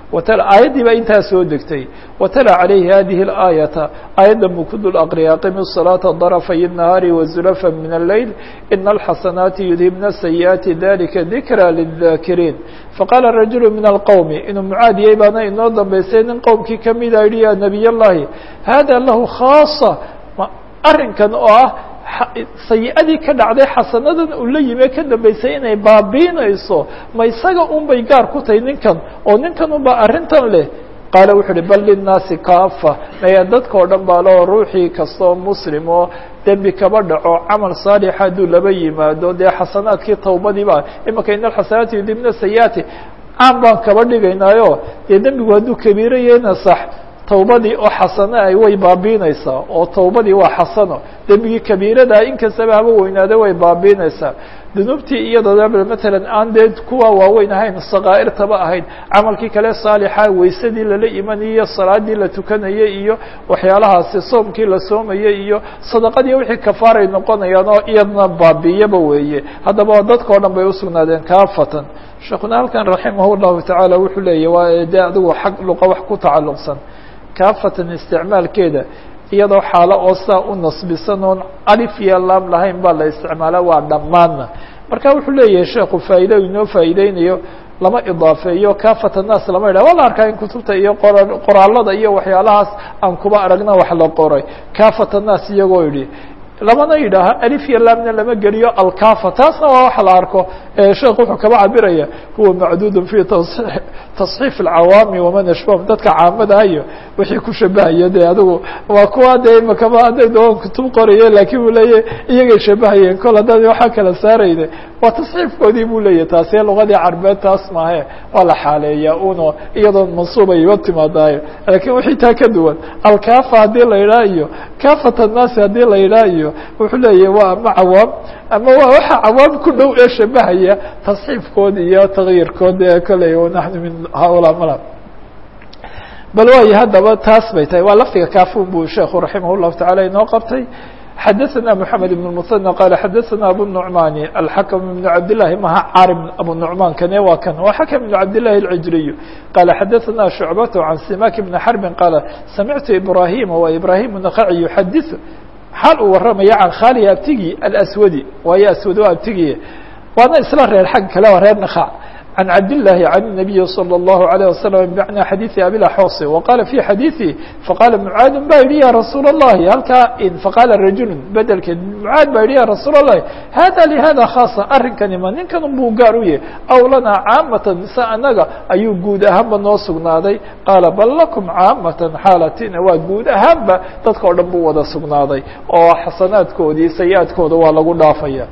aayaddii baa intaa soo degtay watala calayhi hadihi اlaayata aayaddan buu ku dul aqriyay aqimi الصalaaةa darafay الnahaari wazulafa min اleyl ina alxasanaati yudhibna sayi'aati dalika dikra lلذakiriin faqaala rajulu min alqowmi inuu mucaadiyey baana inoo dambaysay nin qowmkii kamida yihi ya nebiy اllahi hada lahu khaasa arrinkan oo ah sayi-adii ka dhacday xasanadan uu la yime ka dambaysay inay baabiinayso ma isaga un bay gaar ku tahay ninkan oo ninkan unba arrintan leh qaala wuxu uhi bal linnaasi kaafa maya dadka o dhan baa loo ruuxii kastoo muslim oo dembi kaba dhaco camal saalixa hadduu laba yimaado dee xasanaadkii tawbadiiba imaka in alxasanaati yudibna sayiaati caan baan kaba dhigaynaayo dee dembigu hadduu kabiiro yahayna sax tawbadii oo xasano ay way baabiinaysaa oo tawbadii waa xasano dembigii kabiiradaa inkastaba haba weynaada way baabiinaysaa dunuubtii iyadoo matalan aan dee kuwa waaweyn ahayn sakaa'irtaba ahayd camalkii kale saalixa waysadii lala imanayay iyo salaadii la tukanayay iyo waxyaalahaasi soomkii la soomayay iyo sadaqadii wixii kafaaray noqonayaan oo iyadna baabiiyaba weeye haddaba dadka o dhan bay usugnaadeen kaafatan sheekuna halkan raximah llahu tacaala wuxuu leeyahy waa dee adigu xag luqa wax ku tacalluqsan kaafatan isticmaalkeeda iyadoo xaalo oo saa u nasbisan oon alif iyo laam lahayn baa la isticmaala waa dhammaanna marka wuxuu leeyahay sheekhu faa'iida inoo faa'iideynayo lama idaafeeyo kaafat annaas lama yidhah waa la arkaa in kutubta iyo qora qoraalada iyo waxyaalahaas aan kuba aragna wax la qoray kaafat annaas iyagoo yidhi lamana yidhaaha alif iyo laamna lama geliyo alkafa taasna waa wax la arko sheekh wuxuu kaba cabiraya huwa macduud fi tasxiif alcawaami waman ashbahum dadka caamadaha iyo wixii ku shabahaya de adigu waa kuwa de imakaba hadday doon kutub qoraye lakin uu leeyahy iyagay shabahayeen kol haddad waxaa kala saarayne waa tasxiifkoodii buu leeyahy taasi lugadii carbeed taas maahe waa la xaaleeyaa uno iyadoon mansuubay iba timaadayo lakin wixii taa ka duwan alkafa haddii la yidhaha iyo kafat annaasi haddii la yidhaha iyo wuxuu leeyahy waa ama cawaam ama waa waxa cawaam ku dhow ee shabahaya tasxiifkood iyo tagyirkood ee koley naxnu min haulaa mala bal waayo haddaba taas bay tahay waa lafdiga kafun buu sheekhu raximah llahu tacala inoo qabtay xadaثna mحamed بن المثنى qال xadaثna abu النعmani الxakم بن cabd لlahi maha carim abu نعman kane waa kan waa xakم بن cabd لlahi العijriy qala xadaثna شhucbaة عan simak بn xرbi qala samictu ibrahima wa ibrahim النkhaci yuxadiث xaal uu waramaya can khali abtigi alaswadi waayo aswad waa abtigiye waana isla reer xag kale waa reer nakhac عن عبد الله عن النبي صلى الله عليه وسلم بمعنى حديث أبي الأحوص وقال في حديثه فقال معاذ با yihi يا رsuuل اللhi halkaa فقال رجuل bdlk معاad ba yihi يا رsuuل اللhi hذا لhذا خاaصة arinkani ma ninkan buu gaar u yahy أو lanaa cاamaة mise anaga ayuu guud ahaanba noo sugnaaday qاala bal لكم cاamaة xaalatina waa guud ahaanba dadka o dhan buu wada sugnaaday oo xasanaadkoodii sayiaadkooda waa lagu dhaafaya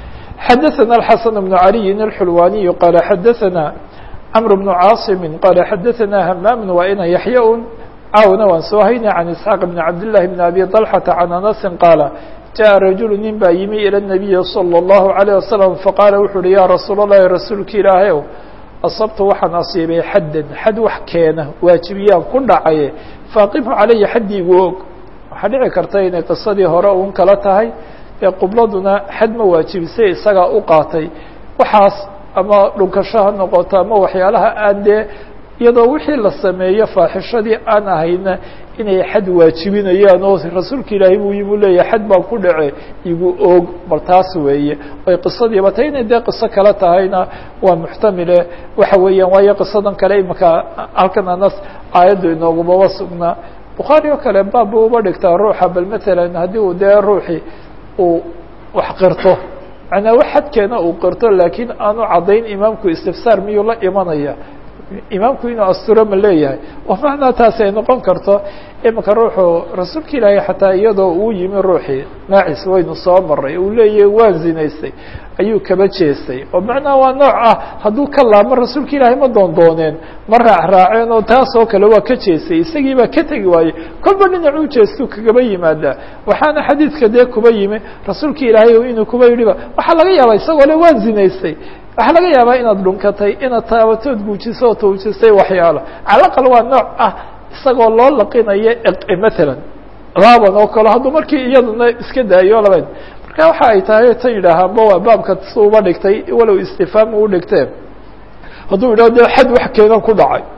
xadaثna الxaسن بن عalي الxulwaniي qala xadaثna cمر بن cاaصم qala xadaثna hmam waa ina yaحya un caawna waan soo hayna عan isحاaq بn cabdاللahi بn abi طلحةa عan أنasi qaala jaءa rajul nin baa yimi ilى النabiyi slى الlaهu عalيه وasلم faqaala wuxu uhi ya rasuul الlahi rasuulki ilaahayow asabtu waxaan asiibay xaddan xad wax keena waajibiyaan ku dhacaye faaqimhu calaya xaddiigu og waxaa dhici karta inay qisadii hore un kala tahay ee qubladuna xad ma waajibisay isagaa u qaatay waxaas ama dhunkasho ha noqoto ama waxyaalaha aan dee iyadoo wixii la sameeyo faaxishadii aan ahayna inay xad waajibinayaan oo rasuulka ilaahay buu yimuu leeyahay xad baan ku dhace igu og bal taas weeye ay qisadiiba tay inay dee qiso kale tahayna waa muxtamile waxa weeyaan waayo qisadan kale imaka halkan anas aayaddu inoogumaba sugnaa bukhaari oo kale baab bu uba dhigtaa ruuxa bal matalan haddii uu dee ruuxii uu wax qirto macnaa wax xadkeena uu qirto laakiin aanu caddayn imaamku istifsaar miyuu la imanaya imaamku inuu asturo ma leeyahay oo macnaa taasi ay noqon karto imika ruuxu rasuulka ilaahay xataa iyadoo uu yimi ruuxii maacis waynu soo maray uu leeyahay waan zinaystay ayuu kaba jeestay oo macnaha waa nooc ah hadduu ka laamo rasuulka ilaahay ma doondooneen ma raacraaceen oo taasoo kale waa ka jeestay isagii baa ka tegi waayey kolba dhinac u jeestuu kagaba yimaadaa waxaana xadiidka dee kuba yimi rasuulka ilaahay inuu kuba yidhiba waxaa laga yaabaa isagoo le waan zinaystay waxaa laga yaabaa inaad dhunkatay inaad taabatood guujiso oo tawjisay waxyaalo calaqal waa nooc ah isagoo loo laqinayo matalan laaban oo kale hadduu markii iyaduna iska daayo labayd marka waxa ay tahay tan yidhaahaanba waa baabka si uba dhigtay walow istifaam u dhigteen hadduu yidhaho de xad wax keenan ku dhacay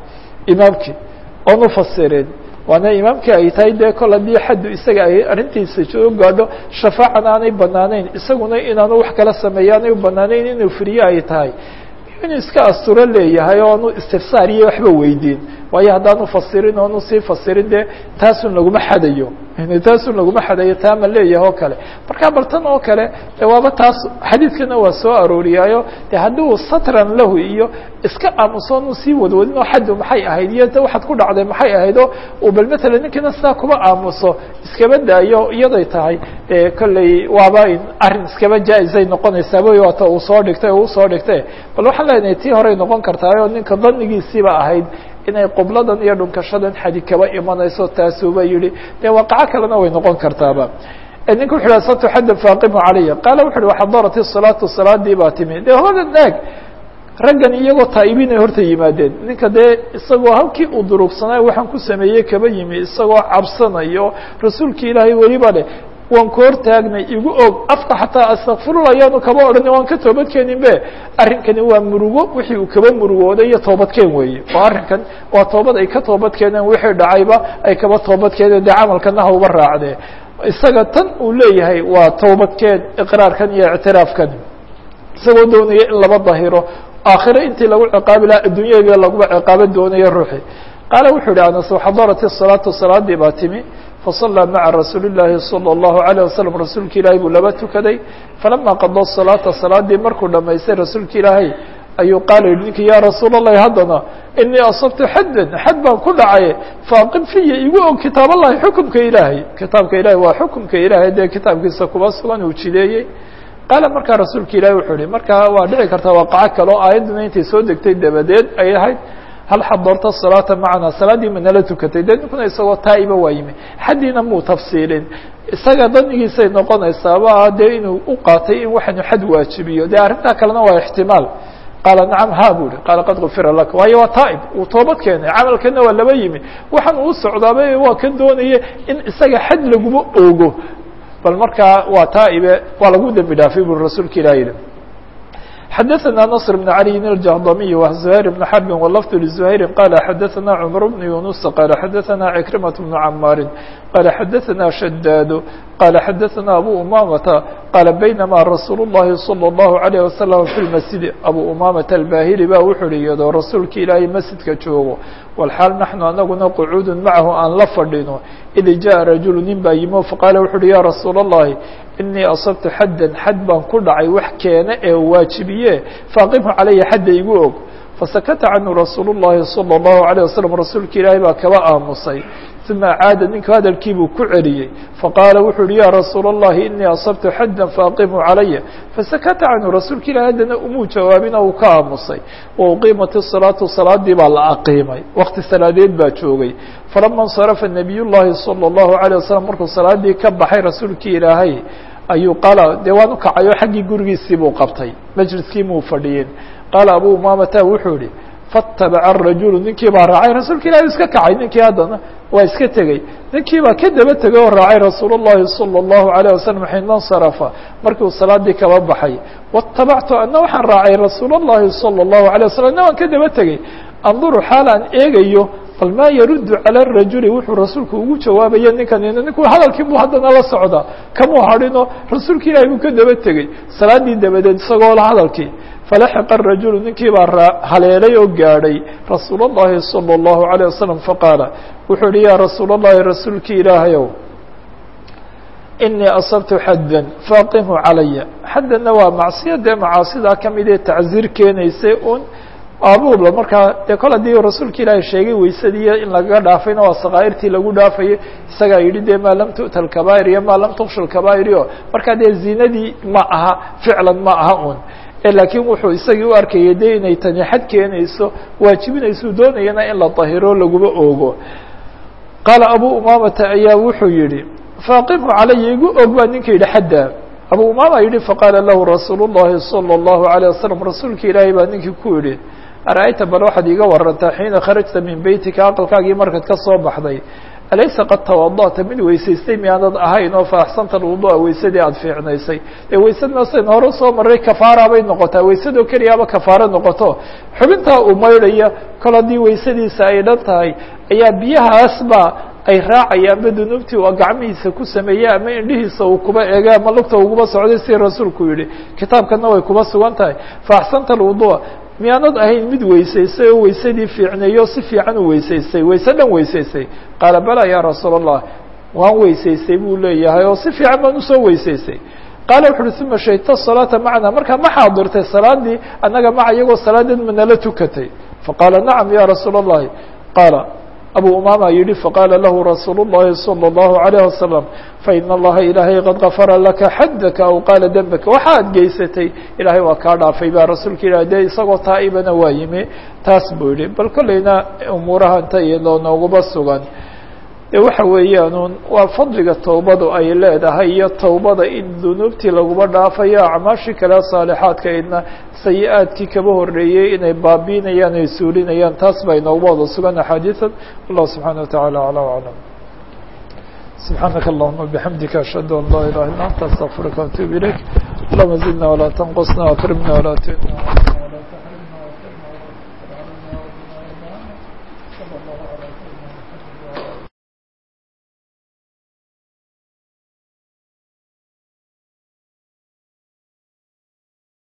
imaamkii oon ufasirin waana imaamkii ay tahay dee kol haddii xaddu isaga ay arrintiisa soo gaadho shafaacan aanay banaanayn isaguna inaanu wax kala sameeyo aanay u banaanayn inuu firiye ay tahay inuu iska asturo leeyahay oo aanu istifsaar iyo waxba weydiin waayo haddaanu fasirin oonu sii fasirin dee taasun laguma xadayo taasun laguma xadayo taama leeyahay oo kale marka bartan oo kale de waaba taas xadiidkana waa soo arooriyaayo de haddii satran lahu iyo iska aamuso nu sii wadwadin oo xaddu maxay ahayd iyo de waxaad ku dhacday maxay ahayd oo uu bal matalan ninkiina sidaa kuba aamuso iskaba daayo iyaday tahay de kolley waaba arrin iskaba jaa-isay noqonaysaaba waata uu soo dhigtay oo usoo dhigtay bal waxaan leenahay tii horey noqon kartaayoo ninka danigiisiiba ahayd inay qubladan iyo dhunkashadan xadi kaba imanayso taasuuba yihi dee waaqaco kalena way noqon kartaaba ninka wuxu yhi asabtu xaddan faaqimu calaya qaala wuxu uhi waxadarat salaatu salaadii baa timi dee hoda naag raggan iyagoo taa'ibinay horta yimaadeen ninka dee isagoo halkii uu durugsanay waxaan ku sameeyey kaba yimi isagoo cabsanayo rasuulki ilaahay weliba leh waan ku hortaagnay igu og afka xataa astakfirullah ayaanu kaba odhani waan ka toobadkeenin be arrinkani waa murugo wixii uu kaba murugooday iyo toobadkeen weeye oo arrinkan waa toobad ay ka toobadkeeneen wixii dhacayba ay kaba toobadkeeneen dee camalkana hauba raacdee isaga tan uu leeyahay waa toobadkeen iqraarkan iyo ictiraafkan isagoo doonaya in laba dahiro aakhiro intii lagu ciqaabi lahaa adduunyada laguba ciqaaban doonayo ruuxi qaala wuxuu yihi anas xadarat الsalaatu salaadii baa timi fasallى maca rasuuli الlahi salى الlahu عalيه waslm rasuulka ilaahay buu laba tukaday falama qada salaata salaadii markuu dhamaystay rasuulka ilaahay ayuu qaala yihi ninki ya rasuul الlahi haddana inii asabtu xaddan xad baan ku dhacay faaqim fiya igu og kitaab allahi xukumka ilaahay kitaabka ilahay waa xukumka ilaahay dee kitaabkiisa kuba sugan uu jideeyey qaala markaa rasuulka ilahi wuxuu yihi markaa waa dhici kartaa waaqaco kale oo aayadduna intay soo degtay dabadeed ay ahayd hal xadarta salaata macana salaaddii ma nala tukatay dee ninkuna isagoo taa'iba waa yimi xaddiina muu tafsiilin isaga danigiisay noqonaysaaba dee inuu u qaatay in waxanu xad waajibiyo dee arrintaa kalena waa ixtimaal qaala nacam ha bu hi qaala qad gufira laka waayo waa taa'ib uu toobad keenay camalkana waa laba yimi waxaan uu socdaaba waa ka doonaya in isaga xad laguma oogo bal markaa waa taa'ibe waa lagu dembi dhaafay buri rasuulka ilah yihi xadaثna نصر بن علي الجهضمي وزهير بن حرب واللفظ لزهير قال xadaثna cمر بن يuنس قال xadaثna عكرمة بن عماr قال xadaثna شداد قال xadaثna أbو أمامة قال بينما رsuuل اللhi صلى الله عليه وسلم في المسجد أbو أمامة الباhلي ba wuxu hi iyadoo rasuulka ilaahay masjidka joogo والxاal نaحnu anaguna qعuud maعahu aan la fadhino إd jaء رaجuل nin baa yimo faqاala wuxu uhi ya رasuul اللhi inii asabtu xaddan xad baan ku dhacay wax keena ee waajibiye faaqimhu calaya xadda igu og fasakata canhu rasuul الlahi salى الlahu عalيه waslم rasuulka ilaahay baa kaba aamusay uma caada ninku hadalkiibuu ku celiyey faqaala wuxuu uhi ya rasuul الlahi inii asabtu xaddan faaqimhu calaya fasakata canhu rasuulka ilahi haddana umuu jawaabin uu ka aamusay wa uqiimat الsalaatu salaadii baa la aqiimay wakti salaadeed baa joogay falama اnsarafa nabiy llahi salى الlahu عalيه waslm markuu salaadii ka baxay rasuulkii ilaahay ayuu qaala dee waan u kacay oo xaggii gurigiisii buu qabtay majliskii muu fadhiyin qaala abu umamata wuxuu yihi faatabaca rajulu ninkii baa raacay rasuulka ilahi iska kacay ninkii haddana waa iska tegey ninkii baa ka daba tegay oo raacay rasuul الlahi salى الlahu عalيه waslm xiina اnsarafa markiu salaadii kaba baxay waاtabactu ana waxaan raacay rasuul الlahi salى الlahu عalيه waslm ana waan ka daba tegey anduru xaal aan eegayo bal maa yaruddu calى الrajuli wuxuu rasuulku ugu jawaabaya ninkan ninku hadalkii buu haddana la socdaa kamuu hadhino rasuulka ilahi buu ka daba tegey salaadii dabadeed isagoo la hadalkii falaxiqa الrajulu ninkii baa haleelay oo gaadhay rasuul الlahi salى الlahu عalيه waslm faqaala wuxuu yihi ya rasuul الlahi rasuulkii ilaahayow inii asabtu xaddan faaqimhu calaya xaddanna waa macsiya dee macaasidaa kamid ee tacziir keenaysay un abuurla markaa dee kol haddii rasuulka ilaahay sheegay weysadiiyo in lagaga dhaafayna waa sakaa'irtii lagu dhaafayay isagaa yidhi dee maa lam tu'ta alkabaa'ir iyo maa lam tuksha alkabaa'ir iyo markaa dee zinadii ma aha ficlan ma aha un laakiin wuxuu isagii u arkayay de inay tani xad keenayso waajibinayso doonayana in la dahiro laguma oogo qaala abu umamata ayaa wuxuu yihi faaqimhu calaya igu og baa ninka yidhi xadda abu umama yihi faqaala lahu rasuul الlahi salى الlahu عalيه wasalam rasuulka ilaahay baa ninkii ku yihi ara'ayta bal waxaad iiga warantaa xiina kharajta min beytika aqalkaagii markaad ka soo baxday alaysa qad tawada'ta mid weysaystay miyaanad ahayn oo faaxsanta alwudu'a weysadii aada fiicnaysay dee weysadna saynu hore soo maray kafaara bay noqotaa weysadoo keliyaaba kafaaro noqoto xubintaa uu maydhaya kol haddii weysadiisa ay dhan tahay ayaa biyahaasba ay raacayaanba dunuubtii uu gacmihiisa ku sameeyey ama indhihiisa uu kuba eegay ama lugta uguba socday si rasuulku yihi kitaabkana way kuba sugan tahay faaxsanta alwudu'a miyaanad ahayn mid weysaystay oo weysadii fiicneeyo si fiican u weysaystay weyse dhan weysaystay qaala bala ya rasuul allah waan weysaystay buu leeyahay oo si fiican baan usoo weysaystay qaala wuxu uhi uma shahidta salaata macna markaa ma xaadirtay salaadii annaga maca iyagoo salaadeed manala tukatay faqaala nacam ya rasuul اllahi qaala abu umama yihi faqaala lahu rasuul الlahi salى الlahu عalيه wasalam faina allaha ilaahay qad gafara laka xadaka aw qaala dembaka waxaad geysatay ilaahay waa kaa dhaafay baa rasuulka ilah de isagoo taa'ibana waa yimi taas buu yihi bal kolleyna umuurahanta iyadoo nooguba sugan de waxa weeyaan waa fadliga towbadu ay leedahay iyo towbada in dunuubtii laguba dhaafayo acmaashii kale saalixaadka idna sayi-aadkii kaba horeeyey inay baabiinayaan ay suulinayaan taas baa inooguba wada sugan axaadiian wallahu subxaana wataعala aclى aclam subxaanaka allahuma bixamdika ashhadu an laa ilaha illa anta astaqfiruka waatuub ilayk allahuma zidna walaa tanqusna akrimna walaa tuhina